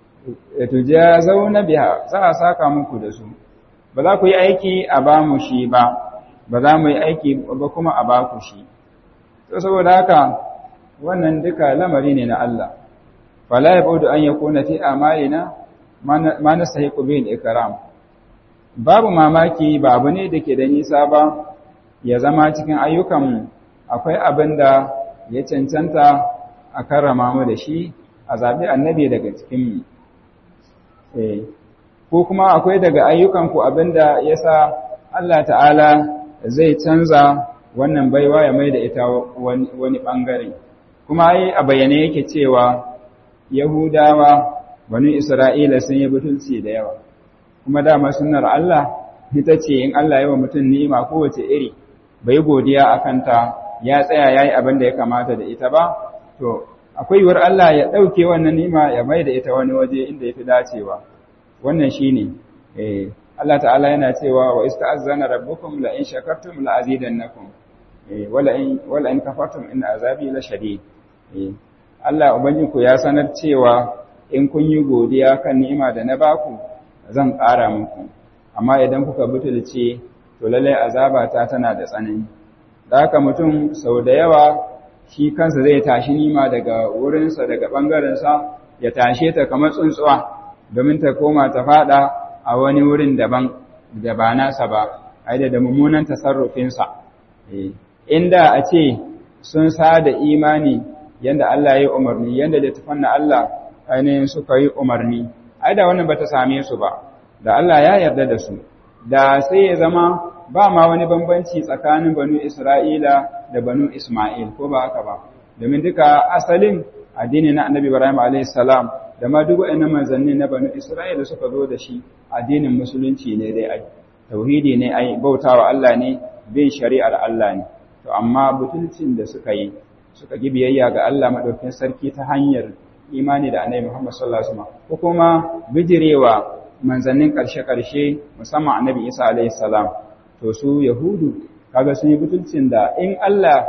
tujazawna biha za a saka muku da su ba za ku yi aiki a ba mu shi ba ba za mu yi aiki ba kuma a ba ku shi to saboda haka wannan duka lamari ne na Allah fala yabudu an yakuna fi amalina ma nastahiqu bil ikram babu mamaki ba abu ne dake da nisa ba ya zama cikin ayyukan akwai abin da ya cancanta a karrama mu da shi a zabi annabi daga cikin mu eh ko kuma akwai daga ayyukanku abinda yasa Allah ta'ala zai canza wannan baiwa ya mai da ita wani bangare kuma ai a bayyane yake cewa Yahudawa banu Isra'ila sun yi butulci da yawa kuma dama sunnar Allah ita ce in Allah yawa mutum ni'ima kowace iri bai godiya akan ta ya tsaya yayi abin da ya kamata da ita ba to akwai yiwuwar Allah ya dauke wannan ni'ima ya mai da ita wani waje inda yafi dacewa wannan shine eh Allah ta'ala yana cewa wa ista'azzana rabbukum la in shakartum la azidannakum eh wala in wala in kafartum in azabi la shadid eh Allah ubanginku ya sanar cewa in kun yi godiya kan ni'ima da na baku zan ƙara muku amma idan kuka butulce to lallai azaba ta tana da tsanani da haka mutum sau da yawa shi kansa zai tashi nima daga wurinsa daga ɓangarensa ya tashe ta kamar tsuntsuwa domin ta koma ta fada a wani wurin daban da ba nasa ba aida da mummunan tasarrufinsa inda a ce sun sada imani yanda Allah ya yi umarni yanda littafan na Allah ainihin suka yi umarni ai da wannan bata same su ba da Allah ya yarda da su da sai ya zama ba ma wani bambanci tsakanin banu Isra'ila da banu Isma'il ko ba haka ba domin duka asalin addini na Annabi Ibrahim alayhis salam da ma duk waɗannan manzanni na banu Isra'ila suka zo da shi addinin musulunci ne dai ai tauhidi ne ai bautawa Allah ne bin shari'ar Allah ne to amma butulcin da suka yi suka gi biyayya ga Allah madaukakin sarki ta hanyar imani da Annabi Muhammad sallallahu alaihi wasallam ko kuma bijirewa manzannin ƙarshe-ƙarshe musamman Annabi Isa alaihi salam to su Yahudu kaga sun yi butulcin da in Allah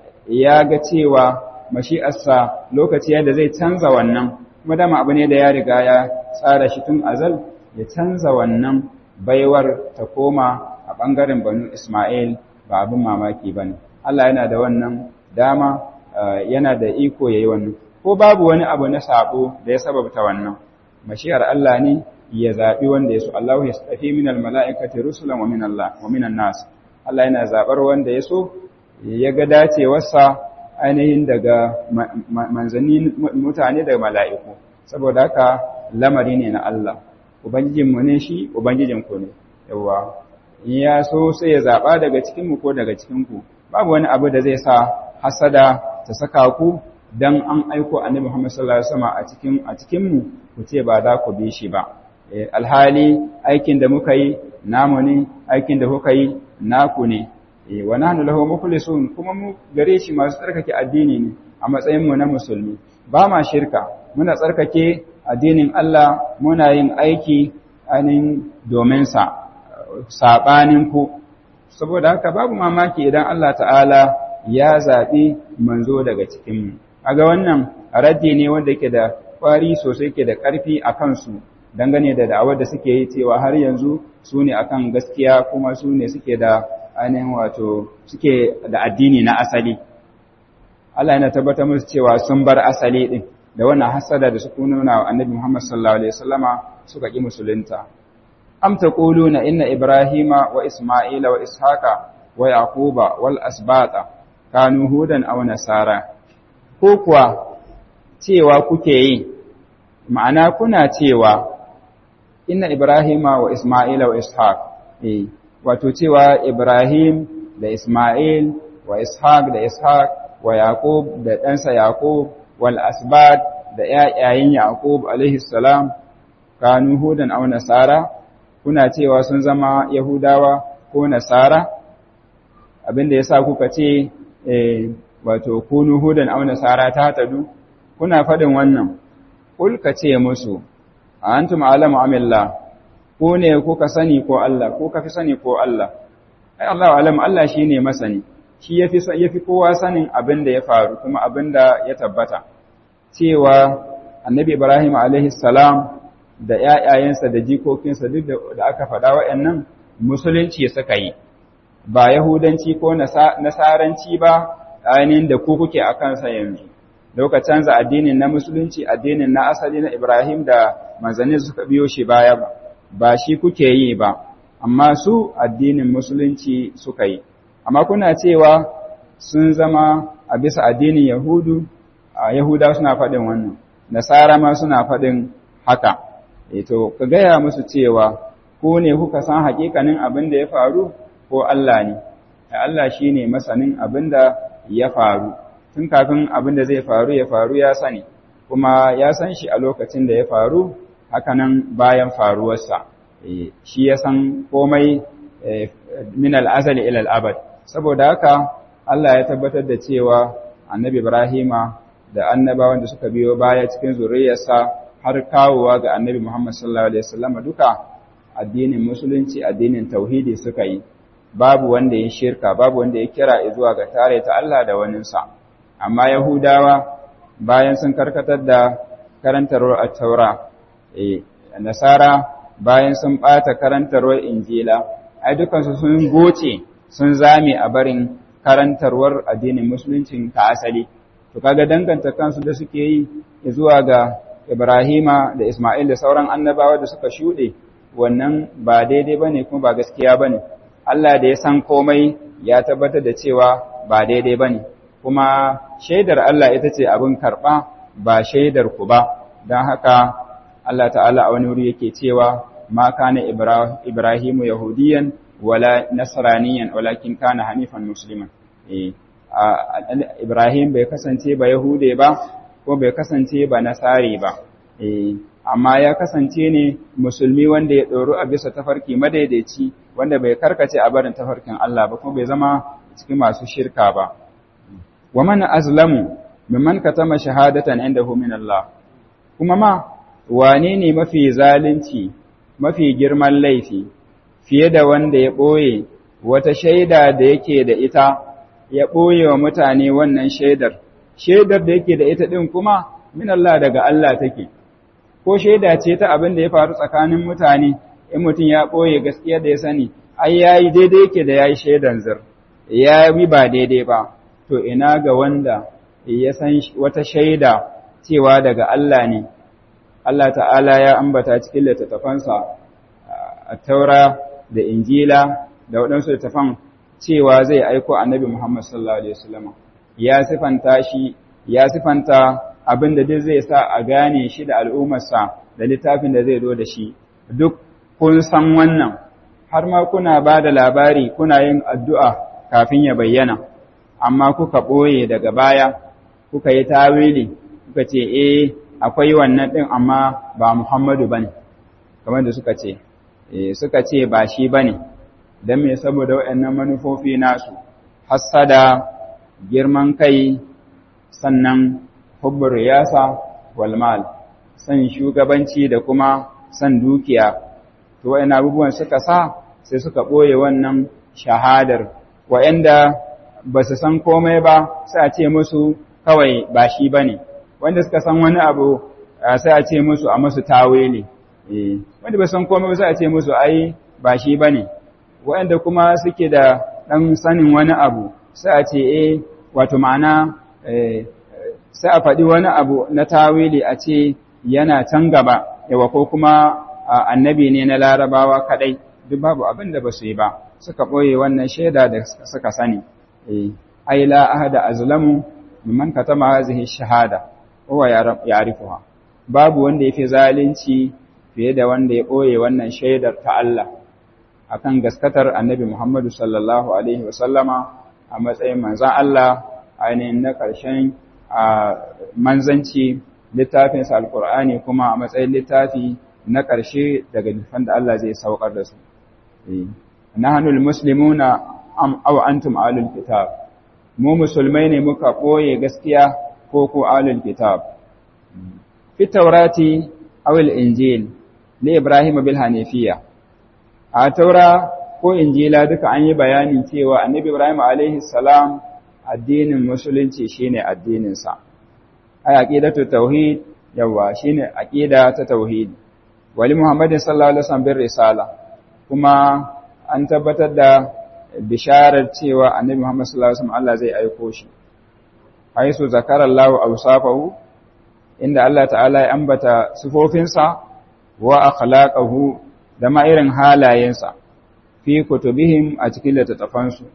ya ga cewa mashi'arsa lokaci yadda zai canza wannan kuma dama abu ne da ya riga ya tsara shi tun azal ya canza wannan baiwar ta koma a ɓangaren banu Ismail ba abin mamaki ba ne. Allah yana da wannan dama yana da iko ya yi wannan. Ko babu wani abu na sabo da ya sababta wannan, mashiyar Allah ne ya zaɓi wanda ya so, Allah ya tafi minal mala'ikati rusulan wa minan nas. Allah yana zaɓar wanda ya so, ya ga dacewarsa ainihin daga manzanni mutane da mala'iku, saboda haka lamari ne na Allah. Ubangijinmu ne shi, Ubangijinku ne, yawwa. In ya so sai ya zaɓa daga cikinmu ko daga cikinku, babu wani abu da zai sa hasada ta saka ku don an aiko annabi Muhammad sallallahu Alaihi wasallam a cikin a cikinmu ku ce ba za ku bi shi ba. Alhali aikin da muka yi namu ne, aikin da kuka yi naku ne. Wa nahnu lahu mukhlisun kuma mu gare shi masu tsarkake addini ne a matsayin mu na musulmi. Ba ma shirka, muna tsarkake addinin Allah muna yin aiki ainihin domin sa. saɓaninku saboda haka babu mamaki idan Allah ta'ala ya zaɓi manzo daga cikinmu aga wannan raddi ne wanda yake da ƙwari sosai ke da ƙarfi a kansu dangane da da'awar da suke yi cewa har yanzu su ne akan gaskiya kuma su ne suke da ainihin wato suke da addini na asali Allah yana tabbatar musu cewa sun bar asali din da wannan hasada da suka nuna wa annabi Muhammad sallallahu alaihi wasallama suka ƙi musulunta أم تقولون إن إبراهيم وإسماعيل وإسحاق ويعقوب والأسباط كانوا هودا أو نصارى كوكوا cewa kuke yi ma'ana kuna cewa inna ibrahima wa isma'ila wa ishaq eh wato cewa ibrahim da isma'il wa ishaq da ishaq wa yaqub da ɗansa yaqub wal asbad da ƴaƴayen yaqub alaihi salam kanu hudan aw nasara kuna cewa sun zama Yahudawa ko Nasara abinda yasa kuka ce wato kunu hudan aw nasara ta tadu kuna fadin wannan kul ka ce musu antum alamu amilla ko ne kuka sani ko Allah ko ka fi sani ko Allah ai Allahu alam Allah shine masani shi yafi yafi kowa sanin abin da ya faru kuma abin da ya tabbata cewa annabi Ibrahim alaihi salam da ƴaƴayensa da jikokinsa duk da aka faɗa waɗannan musulunci suka yi ba yahudanci ko nasaranci ba ainihin da ku kuke a kansa yanzu dauka canza addinin na musulunci addinin na asali na Ibrahim da manzanni suka biyo shi baya ba ba shi kuke yi ba amma su addinin musulunci suka yi amma kuna cewa sun zama a bisa addinin yahudu a yahuda suna faɗin wannan nasara ma suna faɗin haka to ka gaya musu cewa ko ne kuka san hakikanin abin da ya faru ko Allah ne Allah shine masanin abin da ya faru tun kafin abin da zai faru ya faru ya sani kuma ya san shi a lokacin da ya faru hakanan bayan faruwarsa shi ya san komai min al'azali ila al'abad saboda haka Allah ya tabbatar da cewa annabi Ibrahima da annabawan da suka biyo baya cikin zuriyarsa har kawowa ga annabi Muhammad sallallahu alaihi wasallam duka addinin musulunci addinin tauhidi suka yi babu wanda ya shirka babu wanda ya kira zuwa ga tare ta Allah da waninsa amma yahudawa bayan sun karkatar da karantarwar at-taura eh nasara bayan sun bata karantarwar injila ai dukansu sun goce sun zame a barin karantarwar addinin musulunci ta asali to kaga danganta kansu da suke yi zuwa ga Ibrahima da Ismail da sauran annabawa da suka shuɗe wannan ba daidai bane kuma ba gaskiya bane Allah da ya san komai ya tabbatar da cewa ba daidai bane kuma shaidar Allah ita ce abin karɓa ba shaidar ku ba don haka Allah ta'ala a wani wuri yake cewa ma kana Ibrahimu yahudiyan wala nasraniyan walakin kana hanifan musliman eh Ibrahim bai kasance ba yahude ba ko bai kasance ba nasari ba eh amma ya kasance ne musulmi wanda ya ɗoro a bisa tafarki madaidaici wanda bai karkace a barin tafarkin Allah ba kuma bai zama cikin masu shirka ba wa man azlamu mimman katama shahadatan indahu min Allah kuma ma wane ne mafi zalunci mafi girman laifi fiye da wanda ya ɓoye wata shaida da yake da ita ya ɓoye wa mutane wannan shaidar shaidar da yake da ita ɗin kuma min Allah daga Allah take ko shaida ce ta abin da ya faru tsakanin mutane in mutum ya ɓoye gaskiya da ya sani ai yayi daidai yake da yayi shaidan zir ya yi ba daidai ba to ina ga wanda ya san wata shaida cewa daga Allah ne Allah ta'ala ya ambata cikin littattafansa a taura da injila da waɗansu littattafan cewa zai aiko annabi Muhammad sallallahu alaihi wasallam ya sifanta shi ya sifanta abin da duk zai sa a gane shi da al'ummarsa da littafin da zai zo da shi duk kun san wannan har ma kuna ba da labari kuna yin addu'a kafin ya bayyana amma kuka ɓoye daga baya kuka yi tawili kuka ce eh akwai wannan ɗin amma ba Muhammadu bane kamar da suka ce suka ce ba shi bane don me saboda waɗannan manufofi nasu hassada girman kai sannan hubbur riyasa wal mal san shugabanci da kuma san dukiya to wayannan abubuwan suka sa sai suka boye wannan shahadar wayanda ba su san komai ba sai a ce musu kawai ba shi bane wanda suka san wani abu sai a ce musu a musu tawili eh wanda ba san komai ba sai a ce musu ai ba shi bane wayanda kuma suke da dan sanin wani abu sai a ce eh wato ma'ana eh sai a faɗi wani abu na tawili a ce yana can gaba yawa ko kuma annabi ne na larabawa kadai duk babu abin da ba su yi ba suka ɓoye wannan shaida da suka sani ai la ahada azlamu mimman katama hazihi shahada huwa ya'rifuha babu wanda yafi zalunci fiye da wanda ya ɓoye wannan shaidar ta Allah akan gaskatar annabi Muhammadu sallallahu alaihi wasallama a matsayin manzon Allah ainihin na ƙarshen manzanci littafinsa alkur'ani kuma a matsayin littafi na ƙarshe daga nufan da Allah zai saukar da su. Nahanul muslimuna am aw antum alul kitab. Mu musulmai ne muka ɓoye gaskiya ko ko alul kitab. Fi taurati aw injil li Ibrahim bil hanifiya. A taura ko injila duka an yi bayanin cewa annabi Ibrahim alaihi salam addinin musulunci shine addininsa ai aqidatu tauhid yawa shine aqida ta tauhid wali muhammadin sallallahu alaihi wasallam bir risala kuma an tabbatar da bisharar cewa annabi muhammad sallallahu alaihi wasallam Allah zai aiko shi haisu zakara Allah awsafahu inda Allah ta'ala ya ambata sifofinsa wa akhlaqahu da ma irin halayensa fi kutubihim a cikin littattafansu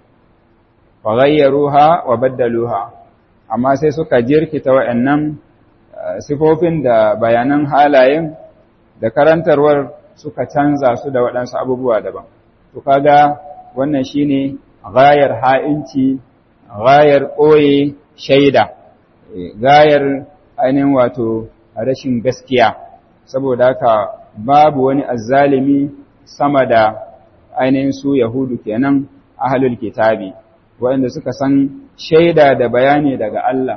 wa ghayyaruha wa baddaluha amma sai suka jirkita wa'annan sifofin da bayanan halayen da karantarwar suka canza su da waɗansu abubuwa daban to kaga wannan shine gayar ha'inci gayar ɓoye shaida gayar ainihin wato rashin gaskiya saboda haka babu wani azzalimi sama da ainihin su yahudu kenan ahlul kitabi waɗanda suka san shaida da bayani daga Allah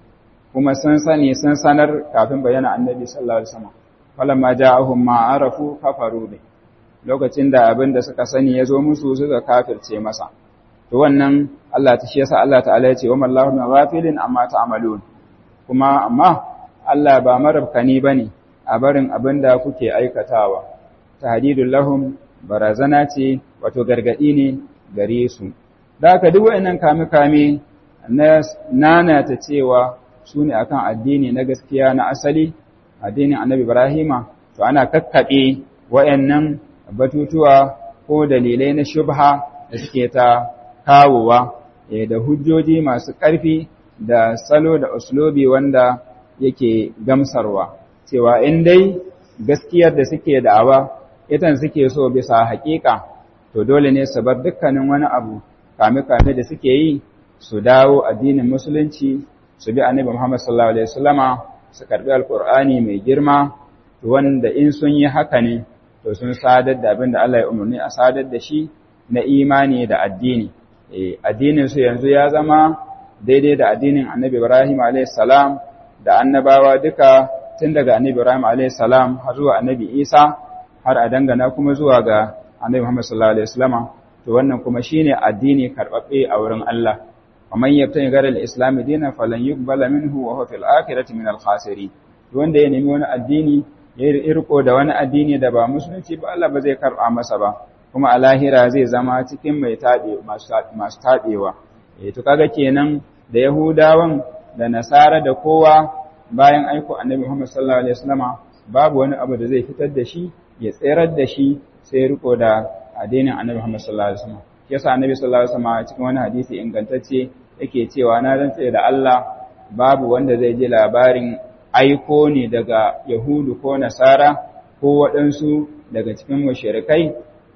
kuma sun sani sun sanar kafin bayyana annabi sallallahu alaihi wasallam falamma ja'ahum ma arafu kafaru bi lokacin da abin da suka sani ya zo musu suka kafirce masa to wannan Allah ta shi yasa Allah ta'ala ya ce wa mallahu min ghafilin amma ta'malun kuma amma Allah ba marabkani bane a barin abin da kuke aikatawa tahdidul lahum barazana ce wato gargadi ne gare su da haka duk wayannan kame-kame na nana ta cewa su ne akan addini na gaskiya na asali addinin annabi Ibrahima to ana kakkaɓe wayannan batutuwa ko dalilai na shubha da suke ta kawowa da hujjoji masu ƙarfi da salo da uslubi wanda yake gamsarwa cewa in dai gaskiyar da suke da'awa itan suke so bisa haƙiƙa to dole ne su bar dukkanin wani abu kame-kame da suke yi su dawo addinin musulunci su bi annabi Muhammad sallallahu alaihi wasallama su karbi alqur'ani mai girma wanda in sun yi haka ne to sun sadar da abin da Allah ya umarni a sadar da shi na imani da addini eh addinin su yanzu ya zama daidai da addinin annabi Ibrahim alaihi salam da annabawa duka tun daga annabi Ibrahim alaihi salam har zuwa annabi Isa har a dangana kuma zuwa ga annabi Muhammad sallallahu alaihi wasallama to wannan kuma shine addini karbabbe a wurin Allah ومن يبتغي غير الاسلام دينا فلن يقبل منه وهو في الاخره من الخاسرين wanda ya nemi wani addini ya irko da wani addini da ba musulunci ba Allah ba zai karba masa ba kuma a lahira zai zama cikin mai tabe masu tabewa eh to kaga kenan da yahudawan da nasara da kowa bayan aiko annabi Muhammad sallallahu alaihi wasallama babu wani abu da zai fitar da shi ya tserar da shi sai riko da addinin annabi Muhammad sallallahu alaihi wasallama yasa annabi sallallahu alaihi wasallam cikin wani hadisi ingantacce yake cewa na rantsa da Allah babu wanda zai ji labarin aiko ne daga Yahudu ko Nasara ko waɗansu daga cikin mushrikai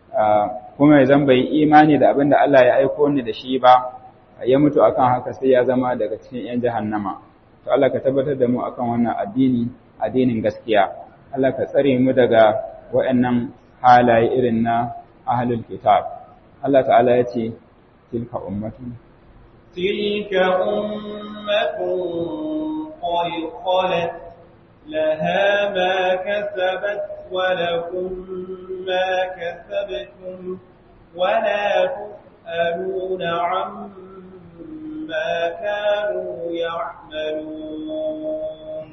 kuma ya bai imani da abin da Allah ya aiko ni da shi ba ya mutu akan haka sai ya zama daga cikin yan jahannama to Allah ka tabbatar da mu akan wannan addini addinin gaskiya Allah ka tsare mu daga waɗannan halaye irin na ahlul kitab Allah ta'ala ya ce, Tilka ummatun. Tilka ummatun qad khalat laha ma kasabat wa lakum ma kasabtum wa la tus'aluna amma kanu ya'malun.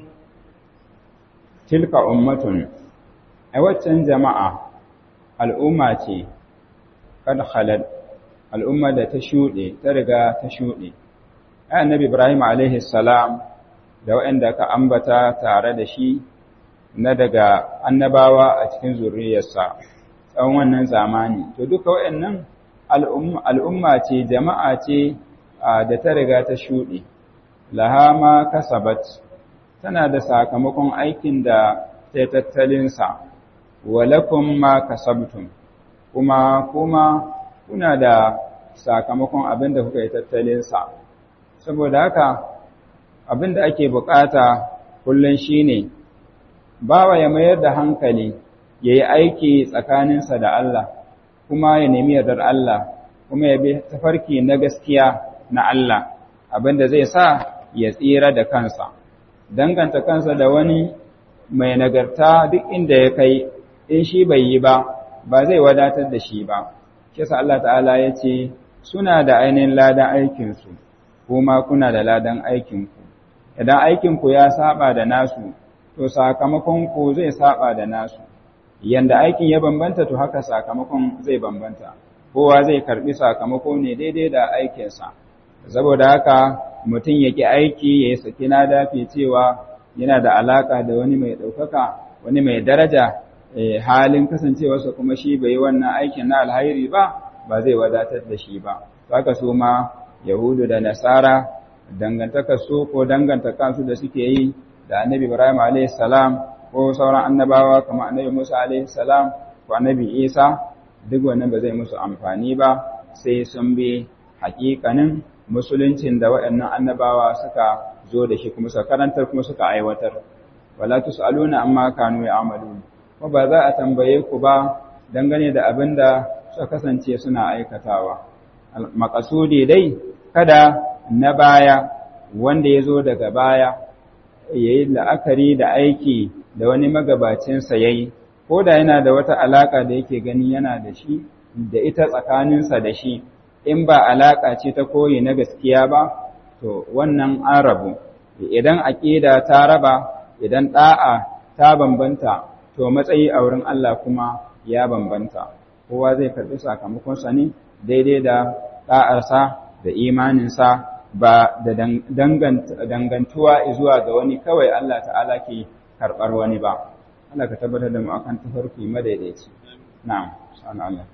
Tilka ummatun, a waccan jama'a al'umma ce kad khalad al'umma da ta shuɗe ta riga ta shuɗe annabi ibrahim alaihi salam da waɗanda ka ambata tare da shi na daga annabawa a cikin zuriyarsa tsawon wannan zamani to duka waɗannan al'umma ce jama'a ce da ta riga ta shuɗe laha ma kasabat tana da sakamakon aikin da ta tattalinsa walakum ma kasabtum kuma kuma kuna da sakamakon abin da kuka yi tattalinsa saboda haka abin da ake bukata kullum shine bawa ya mayar da hankali ya yi aiki tsakaninsa da Allah kuma ya nemi yardar Allah kuma ya bi tafarki na gaskiya na Allah abin da zai sa ya tsira da kansa danganta kansa da wani mai nagarta duk inda ya kai in shi bai yi ba ba zai wadatar da shi ba shi sa Allah ta'ala ya ce suna da ainihin ladan aikinsu kuma kuna da ladan aikinku idan aikinku ya saba da nasu to sakamakon ku zai saba da nasu yanda aikin ya bambanta to haka sakamakon zai bambanta kowa zai karbi sakamako ne daidai da aikinsa saboda haka mutum ya ki aiki ya saki na dafi cewa yana da alaka da wani mai ɗaukaka wani mai daraja halin kasancewarsa kuma shi bai yi wannan aikin na alhairi ba ba zai wadatar da shi ba haka su ma yahudu da nasara dangantaka su ko dangantaka su da suke yi da annabi ibrahim a.s. ko sauran annabawa kamar annabi musa a.s. ko annabi isa duk wannan ba zai musu amfani ba sai sun bi hakikanin musuluncin da waɗannan annabawa suka zo da shi kuma suka karantar kuma suka aiwatar wala tusaluna amma kanu ya'malun ko ba za a tambaye ku ba dangane da abin da suka kasance suna aikatawa makasudi dai kada na baya wanda ya zo daga baya ya yi la'akari da aiki da wani magabacinsa ya yi ko da yana da wata alaƙa da yake gani yana da shi da ita tsakaninsa da shi in ba alaƙa ce ta koyi na gaskiya ba to wannan an rabu idan aƙida ta raba idan ɗa'a ta bambanta to matsayi a wurin Allah kuma ya bambanta kowa zai karɓi sakamakonsa ne daidai da ɗa'arsa da imaninsa ba da dangantuwa zuwa ga wani kawai Allah ta'ala ke karɓar wani ba Allah ka tabbatar da mu akan tafarki madaidaici na'am sa'an Allah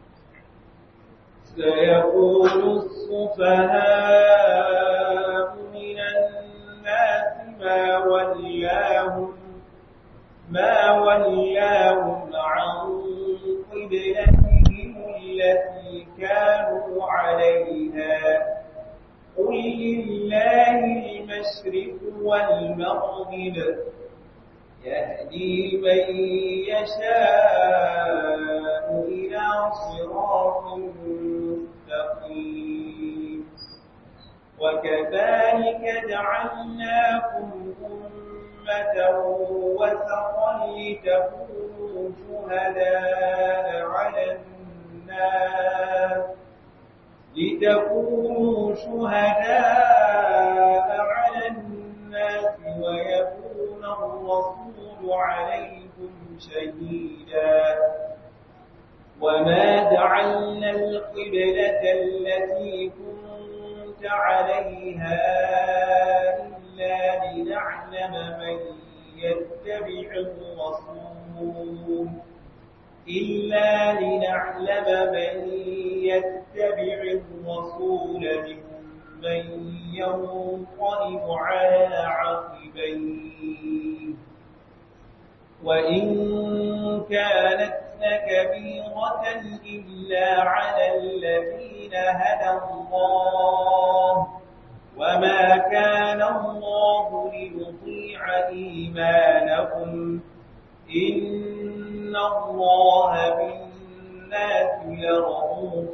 سيقول السفهاء من الناس ما ولاهم ما ولاهم عن قبلتهم التي كانوا عليها قل لله المشرق والمغرب يهدي من يشاء إلى صراط مستقيم وكذلك جعلناكم أمة وسطا لتكونوا شهداء على الناس لتكونوا شهداء على الناس ويكون الرسول عليكم شهيدا وما جعلنا القبلة التي كنت عليها إلا لنعلم من يتبع الرسول إلا لنعلم من يتبع الرسول ممن ينقلب على عقبيه وإن كانت لكبيرة إلا على الذين هدى الله وما كان الله ليطيع إيمانكم إن الله بالناس لرؤوف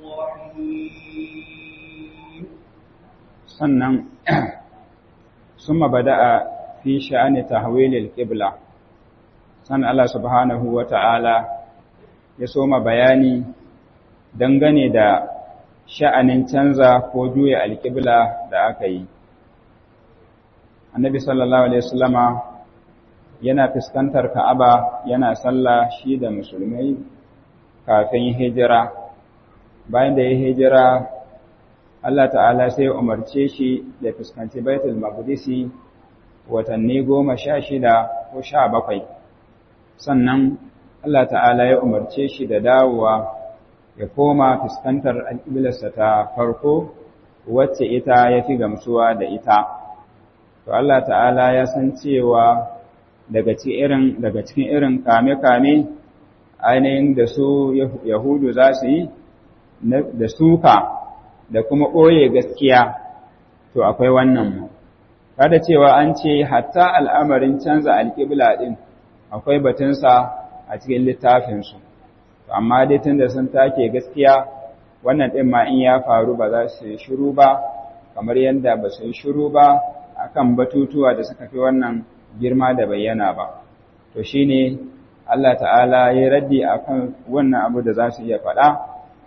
رحيم sannan summa bada'a fi sha'ani tahwilil qibla sannan Allah subhanahu wata'ala ya soma bayani dangane da sha'anin canza ko juya alqibla da aka yi annabi sallallahu alaihi wasallama yana fuskantar Ka'aba yana sallah shi da musulmai kafin hijira bayan da ya hijira Allah ta'ala sai ya umarce shi da fuskanci Baitul Maqdisi watanni goma sha shida ko sha bakwai sannan Allah ta'ala ya umarce shi da dawowa ya koma fuskantar alƙiblarsa ta farko wacce ita ya fi gamsuwa da ita to Allah ta'ala ya san cewa daga cikin daga cikin irin kame-kame ainihin da su Yahudu za su yi da suka da kuma ɓoye gaskiya to akwai wannan kada cewa an ce hatta al'amarin canza alƙibla ɗin akwai batunsa a cikin littafinsu amma dai tun da sun take gaskiya wannan ɗin ma in ya faru ba za su yi shiru ba kamar yadda ba su yi shiru ba akan batutuwa da suka fi wannan girma da bayyana ba to shine Allah ta'ala ya raddi akan wannan abu da za su iya faɗa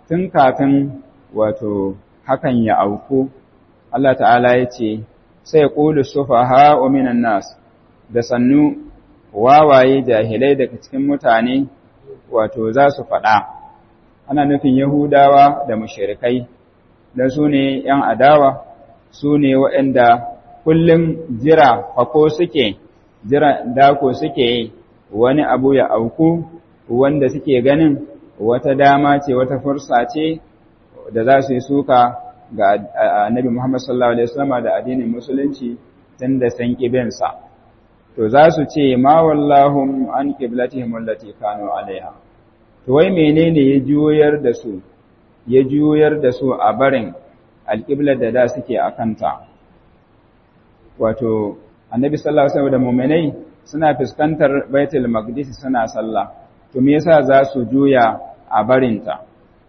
tun kafin wato hakan ya auku Allah ta'ala ya ce sai qulu sufaha minan nas da sannu wawaye jahilai daga cikin mutane wato za su faɗa ana nufin yahudawa da mushrikai da su ne ‘yan adawa su ne waɗanda kullum jira fako suke jira dako suke wani abu ya auku wanda suke ganin wata dama ce wata fursa ce da za su yi suka ga annabi Muhammad sallallahu Alaihi wasallama da addinin musulunci tun da san ƙibinsa. To za su ce, Ma wallahum an ƙiblatihim allati kanu alaiha. To wai menene ya juyar da su, ya juyar da su a barin alƙiblar da da suke a kanta. Wato, annabi sallallahu Alaihi wasallam da muminai suna fuskantar Baitul Maqdis suna sallah. To me yasa za su juya a barinta?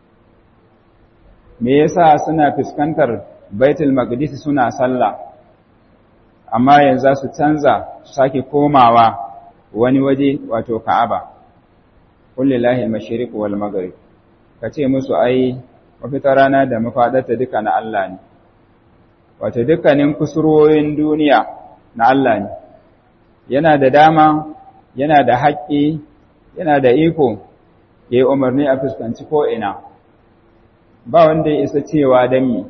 me yasa suna fuskantar baitul maqdis suna sallah amma yanzu su canza su sake komawa wani waje wato ka'aba kullillahi al-mashriq wal maghrib kace musu ai mafita rana da mafadarta duka na Allah ne wato dukkanin kusurwoyin duniya na Allah ne yana da dama yana da haƙƙi yana da iko ya yi umarni a fuskanci ko ina ba wanda ya isa cewa dami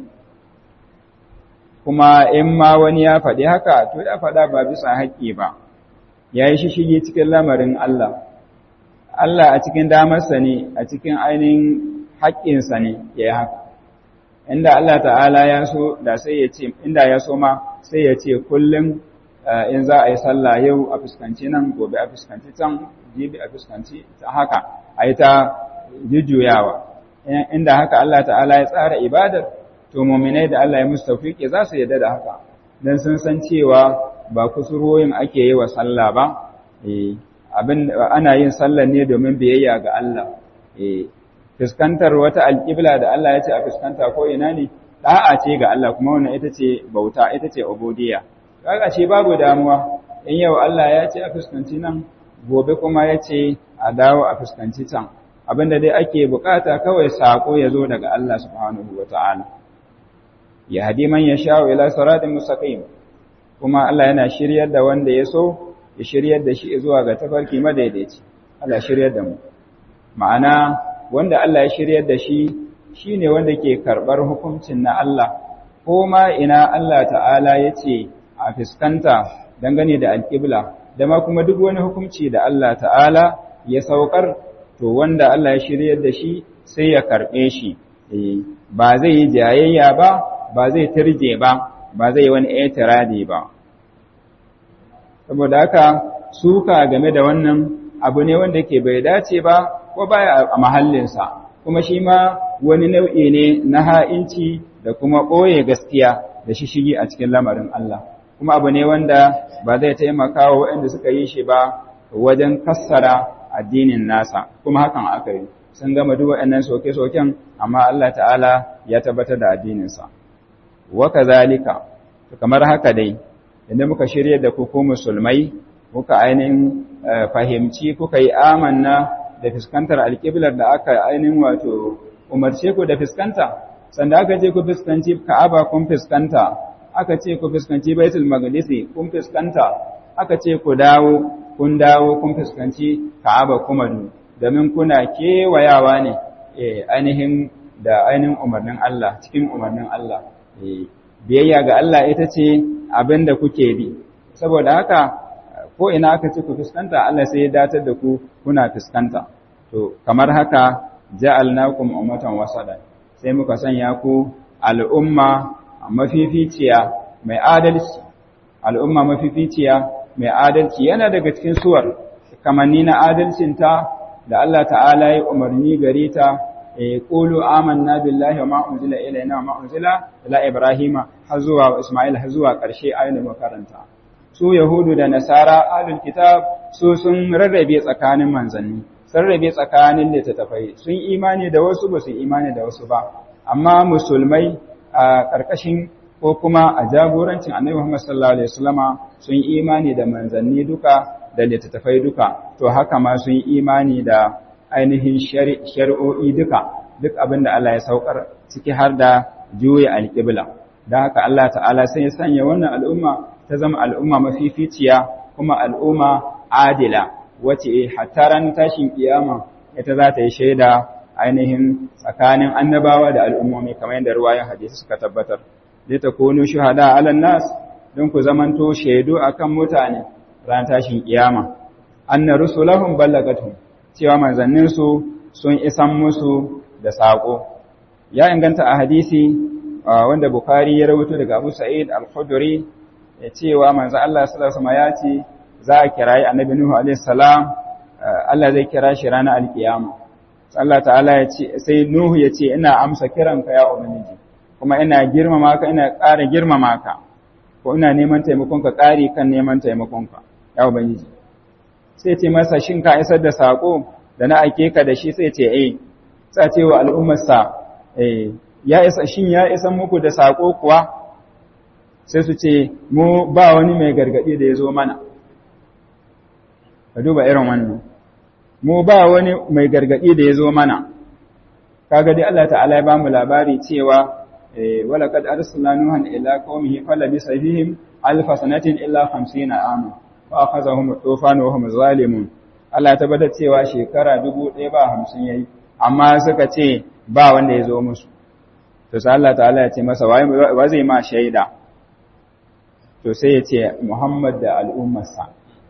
kuma in ma wani ya faɗi haka to ya faɗa ba bisa haƙƙi ba ya yi shishigi cikin lamarin Allah Allah a cikin damarsa ne a cikin ainihin haƙƙinsa ne ya yi haka inda Allah ta'ala ya so da sai ya ce inda ya so ma sai ya ce kullum in za a yi sallah yau a fuskanci nan gobe a fuskanci can jibi a fuskanci ta haka a yi ta jujjuyawa inda haka Allah ta'ala ya tsara ibadar to mu'minai da Allah ya musu tawfiki za su yarda da haka dan sun san cewa ba kusuroyin ake yi wa sallah ba eh abin ana yin sallah ne domin biyayya ga Allah eh fuskantar wata alƙibla da Allah ya ce a fuskanta ko ina ne da'a ce ga Allah kuma wannan ita ce bauta ita ce ubudiyya kaga shi babu damuwa in yau Allah ya ce a fuskanci nan gobe kuma ya ce a dawo a fuskanci can abinda dai ake bukata kawai sako ya zo daga Allah subhanahu wata'ala ya hadi man ya sha'u ila siratin mustaqim kuma Allah yana shiryar da wanda ya so ya shiryar da shi zuwa ga tafarki madaidaici Allah shiryar da mu ma'ana wanda Allah ya shiryar da shi shine wanda ke karbar hukuncin na Allah ko ma ina Allah ta'ala yace a fiskanta dangane da alƙibla da ma kuma duk wani hukunci da Allah ta'ala ya saukar to wanda Allah ya shiryar da shi sai ya karɓe shi ba zai yi jayayya ba ba zai turje ba ba zai wani etiradi ba saboda haka suka game da wannan abu ne wanda ke bai dace ba ko baya a mahallinsa kuma shi ma wani nau'i ne na ha'inci da kuma ɓoye gaskiya da shishigi a cikin lamarin Allah kuma abu ne wanda ba zai taimaka wa waɗanda suka yi shi ba wajen kassara addinin nasa kuma hakan aka yi sun gama duk waɗannan soke-soken amma Allah ta'ala ya tabbatar da addininsa wa kazalika kamar haka dai idan muka shirye da ku ko musulmai kuka ainihin fahimci kuka yi amanna da fuskantar alƙiblar da aka ainihin wato umarce ku da fuskanta sanda aka ce ku fuskanci ka'aba kun fuskanta aka ce ku fuskanci baitul maqdisi kun fuskanta aka ce ku dawo kun dawo kun fuskanci ka'aba kuma domin kuna kewayawa ne ainihin da ainihin umarnin Allah cikin umarnin Allah biyayya ga Allah ita ce abin da kuke bi saboda haka ko ina aka ce ku fuskanta Allah sai ya datar da ku kuna fuskanta to kamar haka ja'alnakum ummatan wasadan sai muka sanya ku al'umma mafificiya mai adalci al'umma mafificiya mai adalci yana daga cikin suwar kamanni na adalcinta da Allah ta'ala ya umarni gare ta qulu amanna billahi wa ma unzila ilayna wa ma unzila ila ibrahima har zuwa isma'il har zuwa ƙarshe ayoyin makaranta su yahudu da nasara ahlul kitab su sun rarrabe tsakanin manzanni sun rarrabe tsakanin littattafai sun imani da wasu ba su imani da wasu ba amma musulmai a ƙarƙashin ko kuma a jagorancin annabi Muhammad sallallahu alaihi wasallama sun imani da manzanni duka da littattafai duka to haka ma sun imani da ainihin shari'o'i duka duk abin da Allah ya saukar ciki har da juya alƙibla da haka Allah ta'ala sai ya sanya wannan al'umma ta zama al'umma mafificiya kuma al'umma adila wace hatta ran tashin kiyama ita za ta yi shaida ainihin tsakanin annabawa da al'ummomi kamar yadda ruwayan hadisi suka tabbatar zai ta kono shuhada alan nas don ku zamanto shaidu akan mutane ran tashin kiyama anna rusulahum ballagatum cewa manzanninsu sun isan musu da saƙo ya inganta a hadisi wanda Bukhari ya rawaito daga Abu Sa'id Al-Khudri ya cewa manzo Allah sallallahu alaihi ya ce za a kirayi Annabi Nuhu alaihi salam Allah zai kira shi ranar alkiyama Allah ta'ala ya ce sai Nuhu ya ce ina amsa kiranka ya ubangiji kuma ina girmama ka ina ƙara girmama ka ko ina neman taimakonka ƙari kan neman taimakonka ya ubangiji sai ce masa shin ka isar da sako da na ake ka da shi sai ce eh sai ce wa al'ummarsa eh ya isa shin ya isa muku da sako kuwa sai su ce mu ba wani mai gargadi da ya zo mana ka duba irin wannan mu ba wani mai gargadi da ya zo mana kaga dai Allah ta'ala ya bamu labari cewa wala kad arsalna nuhan ila qaumihi falabisa fihim alf sanatin illa 50 ama fa akhazahum tufan wa hum zalimun Allah ya tabbatar cewa shekara 1000 ba 50 yayi amma suka ce ba wanda ya zo musu to sai Allah ta'ala ya ce masa wa zai ma shaida to sai ya ce Muhammad da al'ummarsa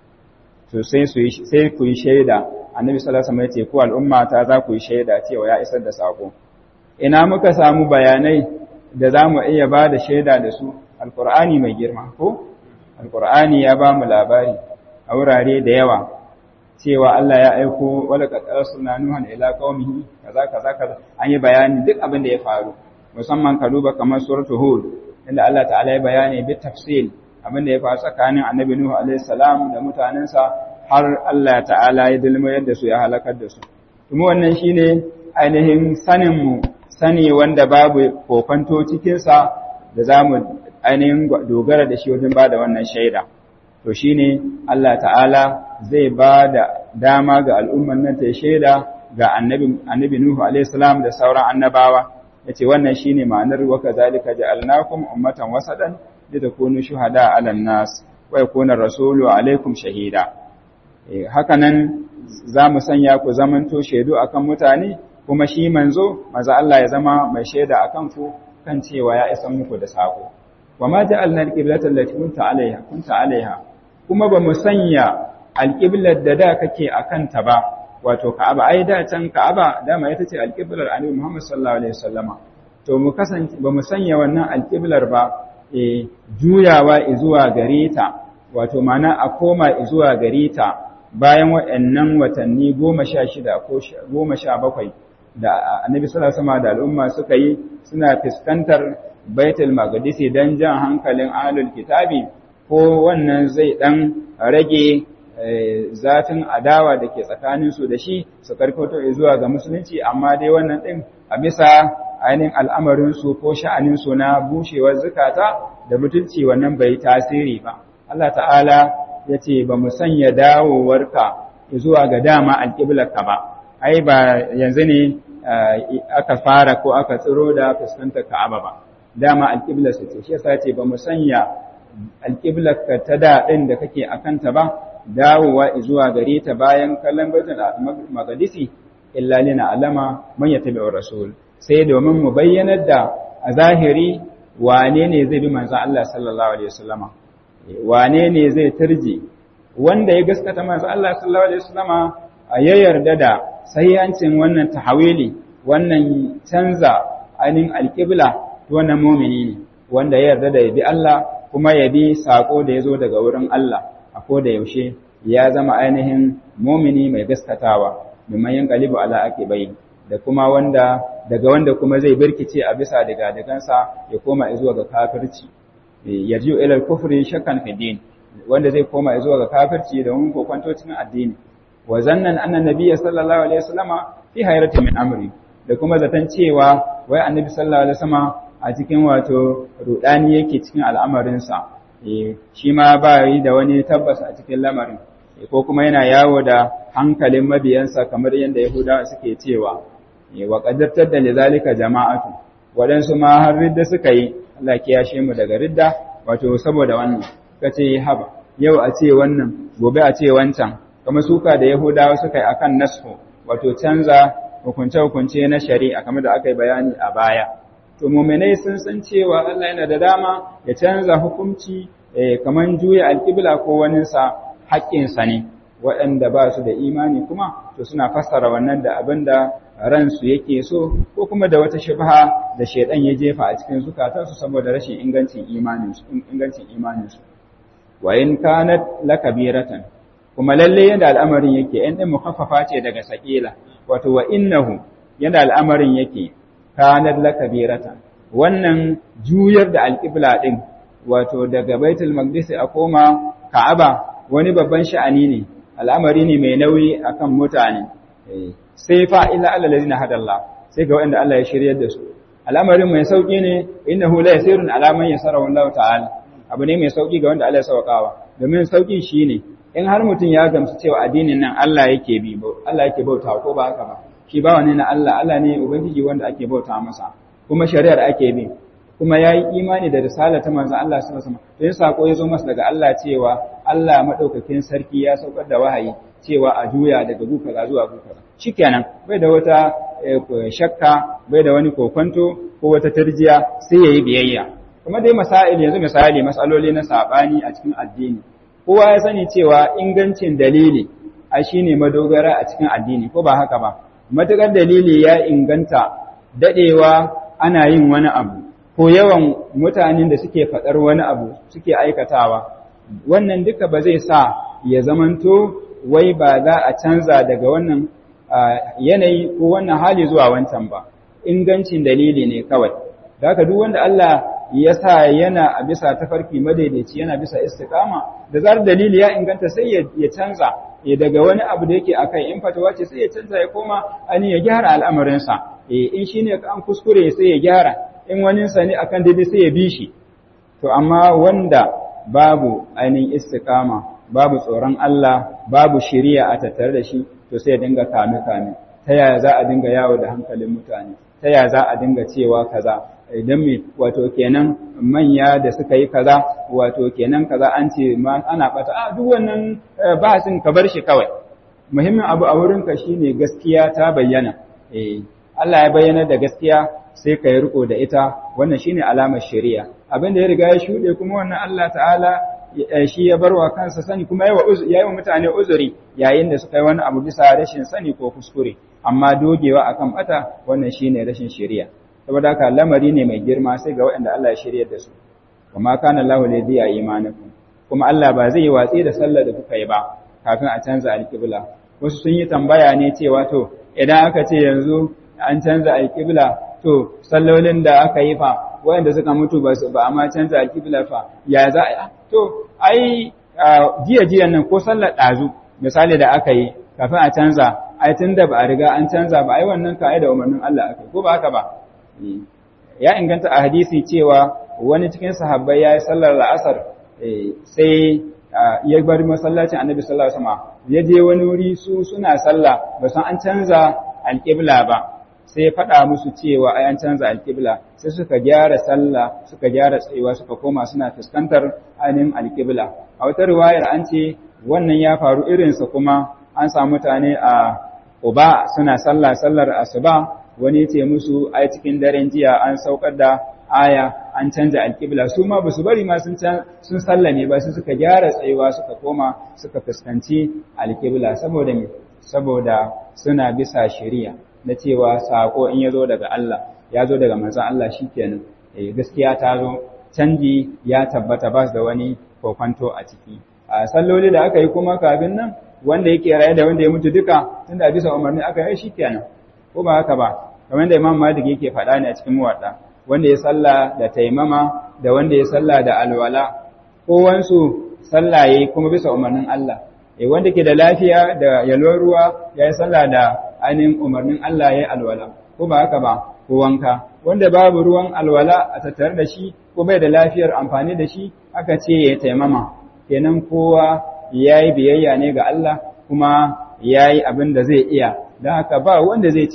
to sai su sai ku yi shaida annabi sallallahu alaihi wasallam ya ce ku al'umma ta za ku yi shaida cewa ya isar da sako ina muka samu bayanai da za mu iya ba da shaida da su alqur'ani mai girma ko alqur'ani ya ba mu labari a wurare da yawa cewa Allah ya aiko wala qad arsalna nuhan ila qaumihi kaza kaza kaza an yi bayani duk abin da ya faru musamman ka duba kamar suratul hud inda Allah ta'ala ya bayani bi tafsil abin da ya faru tsakanin annabi nuhu alaihi salam da mutanensa har Allah ta'ala ya dulmayar da su ya halakar da su kuma wannan shine ainihin sanin mu sani wanda babu kofanto cikin sa da zamu ainihin dogara da shi wajen bada wannan shaida to shine Allah ta'ala zai ba da dama ga al'umman nan ta shaida ga annabi annabi Nuhu alaihi salam da sauran annabawa yace wannan shine ma'anar wa kazalika ja'alnakum ummatan wasadan litakunu shuhada 'alan nas wa yakuna rasulu 'alaykum shahida eh haka nan zamu sanya ku zamanto shaidu akan mutane kuma shi manzo maza Allah ya zama mai shaida akan ku kan cewa ya isa muku da sako wa ma ja'alna al-qiblata allati kunta 'alayha kunta 'alayha kuma ba mu sanya alƙiblar da da kake a kanta ba wato ka'aba ai da can ka'aba dama ita ce alƙiblar annabi Muhammad sallallahu alaihi wasallama to mu kasance ba mu sanya wannan alƙiblar ba e juyawa zuwa gare ta wato mana a koma zuwa gare ta bayan waɗannan watanni goma sha shida ko goma sha bakwai da annabi sallallahu alaihi da al'umma suka yi suna fuskantar baitul maqdisi dan jan hankalin ahlul kitabi ko wannan zai dan rage zafin adawa da ke tsakaninsu da shi su karkato zuwa ga musulunci amma dai wannan ɗin a bisa ainihin al'amarinsu ko sha'aninsu na bushewar zukata da mutunci wannan bai tasiri ba. Allah ta'ala ya ce ba mu sanya dawowarka zuwa ga dama alƙiblarka ba, ai ba yanzu ne aka fara ko aka tsiro da fuskantar ka'aba ba, dama alƙiblarsa ce, shi yasa ce ba mu sanya alƙiblarka ta daɗin da kake a kanta ba, dawowa zuwa gare ta bayan kallon baitul maqdisi illa lina alama man yattabi'ur rasul sai domin mu bayyanar da a zahiri wane ne zai bi manzon Allah sallallahu alaihi wasallama wane ne zai turje wanda ya gaskata manzon Allah sallallahu alaihi wasallama ya yarda da sahihancin wannan tahawili wannan canza ainin alqibla wannan mu'mini ne wanda ya yarda da ya bi Allah kuma ya bi sako da ya zo daga wurin Allah a da yaushe ya zama ainihin mumini mai gaskatawa mimman yin kalibu ala ake bai da kuma wanda daga wanda kuma zai birkice a bisa daga dagansa ya koma zuwa ga kafirci yarjiu ila kufri shakkan fi din wanda zai koma zuwa ga kafirci da mun kokwanto cikin addini wa zannan anna nabiyya sallallahu alaihi wasallama fi hayrati min amri da kuma zaton cewa wai annabi sallallahu alaihi wasallama a cikin wato rudani yake cikin al'amarinsa shi ma ba yi da wani tabbas a cikin lamarin ko kuma yana yawo da hankalin mabiyansa kamar yadda yahudawa suke cewa wa qaddartar da lidhalika jama'atu wadansu ma har ridda suka yi Allah ya yashe mu daga ridda wato saboda wannan kace haba yau a ce wannan gobe a ce wancan kuma suka da yahudawa suka yi akan nasfu wato canza hukunce hukunce na shari'a kamar da aka yi bayani a baya to mu'minai sun san cewa Allah yana da dama ya canza hukunci kamar juya alƙibla ko waninsa haƙƙinsa ne waɗanda ba su da imani kuma to suna fassara wannan da abin da ransu yake so ko kuma da wata shubha da shaidan ya jefa a cikin zukatansu saboda rashin ingancin imaninsu ingancin imaninsu wa in kanat lakabiratan kuma lalle yanda al'amarin yake ɗan ɗin mukaffafa ce daga sakila wato wa innahu yanda al'amarin yake kanat lakabiratan wannan juyar da alƙibla ɗin wato daga baitul maqdis a koma ka'aba wani babban sha'ani ne al'amari ne mai nauyi akan mutane sai fa illa allazina hadallah sai ga wanda Allah ya shiryar da su al'amarin mai sauki ne innahu la yasirun ala man yasarahu Allah ta'ala abu ne mai sauki ga wanda Allah ya saukawa domin sauki shine in har mutum ya gamsu cewa addinin nan Allah yake bi Allah yake bauta ko ba haka ba shi ba wani na Allah Allah ne ubangiji wanda ake bauta masa kuma shari'ar ake bi kuma ya yi imani da risala ta manzan Allah su masu to yin sako ya zo masa daga Allah cewa Allah maɗaukakin sarki ya saukar da wahayi cewa a juya daga gukaza zuwa gukaza shi kenan bai da wata shakka bai da wani kokonto ko wata tarjiya sai ya yi biyayya kuma dai masail yanzu misali masaloli na saɓani a cikin addini kowa ya sani cewa ingancin dalili a shine madogara a cikin addini ko ba haka ba matuƙar dalili ya inganta daɗewa ana yin wani abu ko yawan mutanen da suke faɗar wani abu suke aikatawa wannan duka ba zai sa ya zamanto wai ba za a canza daga wannan yanayi ko wannan hali zuwa wancan ba ingancin dalili ne kawai da haka duk wanda Allah ya sa yana a bisa tafarki madaidaici yana bisa istiqama da zar dalili ya inganta sai ya canza ya daga wani abu da yake akai in fatawa ce sai ya canza ya koma ani ya gyara al'amarinsa eh in shine an kuskure sai ya gyara in waninsa ne akan daidai sai ya bi shi to amma wanda babu ainihin istiqama babu tsoron Allah babu shiriya a tattare da shi to sai ya dinga kame kame ta yaya za a dinga yawo da hankalin mutane ta yaya za a dinga cewa kaza idan me wato kenan manya da suka yi kaza wato kenan kaza an ce ma ana bata a duk wannan bahasin ka bar shi kawai muhimmin abu a wurinka shine gaskiya ta bayyana eh Allah ya bayyana da gaskiya sai ka yi riko da ita wannan shine alamar shari'a abin da ya riga ya shuɗe kuma wannan Allah ta'ala shi ya barwa kansa sani kuma ya yi wa mutane uzuri yayin da suka yi wani abu bisa rashin sani ko kuskure amma dogewa akan bata wannan shine rashin shari'a saboda haka lamari ne mai girma sai ga waɗanda Allah ya shiryar da su kuma kana Allahu ladhi ya imanakum kuma Allah ba zai yi watsi da sallar da kuka yi ba kafin a canza alƙibla wasu sun yi tambaya ne cewa to idan aka ce yanzu an canza alƙibla to sallolin da aka yi fa wayanda suka mutu ba su ba amma canza alƙibla fa ya za a to ai jiya jiyan nan ko sallar ɗazu misali da aka yi kafin a canza ai tun da ba a riga an canza ba ai wannan ka da umarnin Allah aka ko ba haka ba ya inganta a hadisi cewa wani cikin sahabbai ya yi sallar la'asar sai ya bar masallacin annabi sallallahu alaihi wasallam ya je wani wuri su suna sallah ba san an canza alƙibla ba sai faɗa musu cewa ai an canza alƙibla sai suka gyara sallah suka gyara tsayuwa suka koma suna fuskantar ainihin alƙibla a wata riwayar an ce wannan ya faru irinsa kuma an samu mutane a Uba suna sallah sallar asuba wani ce musu ai cikin daren jiya an saukar da aya an canza alƙibla su ma basu bari ma sun sun sallame ba su suka gyara tsayuwa suka koma suka fuskanci alƙibla saboda me saboda suna bisa shari'a na cewa sako in ya zo daga Allah ya zo daga manzon Allah shikenan eh gaskiya ta zo canji ya tabbata ba da wani kokwanto a ciki a salloli da aka yi kuma kafin nan wanda yake raye da wanda ya mutu duka tunda bisa umarni aka yi shikenan ko ba haka ba kamar da Imam Malik yake faɗa ne a cikin muwadda wanda ya salla da taimama da wanda ya salla da alwala kowansu sallah yayi kuma bisa umarnin Allah eh wanda ke da lafiya da yalwar ruwa ya yi sallah da ainihin umarnin Allah ya yi alwala ko ba haka ba ko wanka wanda babu ruwan alwala a tattare da shi ko bai da lafiyar amfani da shi aka ce ya taimama kenan kowa ya yi biyayya ne ga Allah kuma ya yi abin da zai iya don haka ba wanda zai ce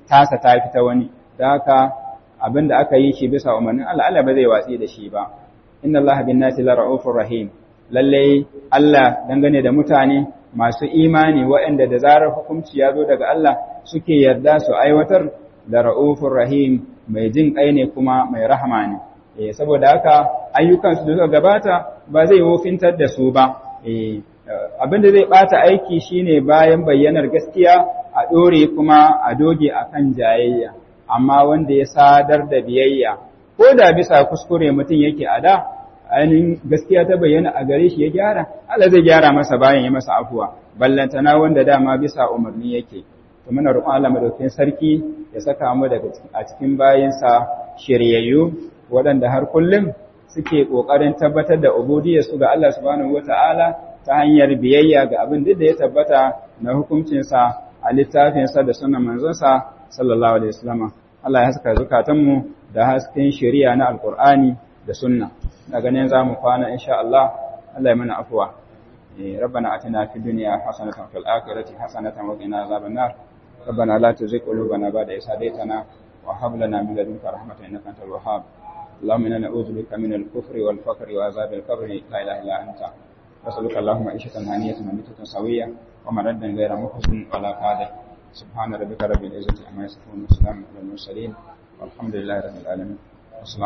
tasa ta fita wani da haka abinda aka yi shi bisa umarnin Allah Allah ba zai watsi da shi ba inna Allah bin nasi la ra'ufur rahim lalle Allah dangane da mutane masu imani waɗanda da zarar hukunci ya zo daga Allah suke yarda su aiwatar da ra'ufur rahim mai jin kai ne kuma mai rahama ne eh saboda haka ayyukan su da suka gabata ba zai wofintar da su ba eh abinda zai bata aiki shine bayan bayyanar gaskiya a dore kuma a doge akan jayayya amma wanda ya sadar da biyayya ko da bisa kuskure mutum yake a da ainihin gaskiya ta bayyana a gare shi ya gyara Allah zai gyara masa bayan ya masa afuwa ballantana wanda dama bisa umarni yake to muna roƙon Allah madaukakin sarki ya saka mu daga a cikin bayinsa shiryayyu waɗanda har kullum suke ƙoƙarin tabbatar da ubudiyar su ga Allah subhanahu wata'ala ta hanyar biyayya ga abin duk da ya tabbata na hukuncinsa a littafinsa da sunan manzonsa sallallahu alaihi wasallam Allah ya saka zukatanmu da hasken shari'a na alqur'ani da sunna daga nan zamu kwana insha Allah Allah ya mana afwa ربنا آتنا في الدنيا حسنة وفي الآخرة حسنة وقنا عذاب النار ربنا لا تزغ قلوبنا بعد إذ هديتنا وهب لنا من لدنك رحمة إنك أنت الوهاب اللهم إنا نعوذ بك من الكفر والفقر وعذاب القبر لا إله إلا أنت نسألك اللهم عيشة هنية وميتة سوية ومردا غير محزن ولا قادر سبحان ربك رب العزة عما يصفون وسلام على المرسلين والحمد لله رب العالمين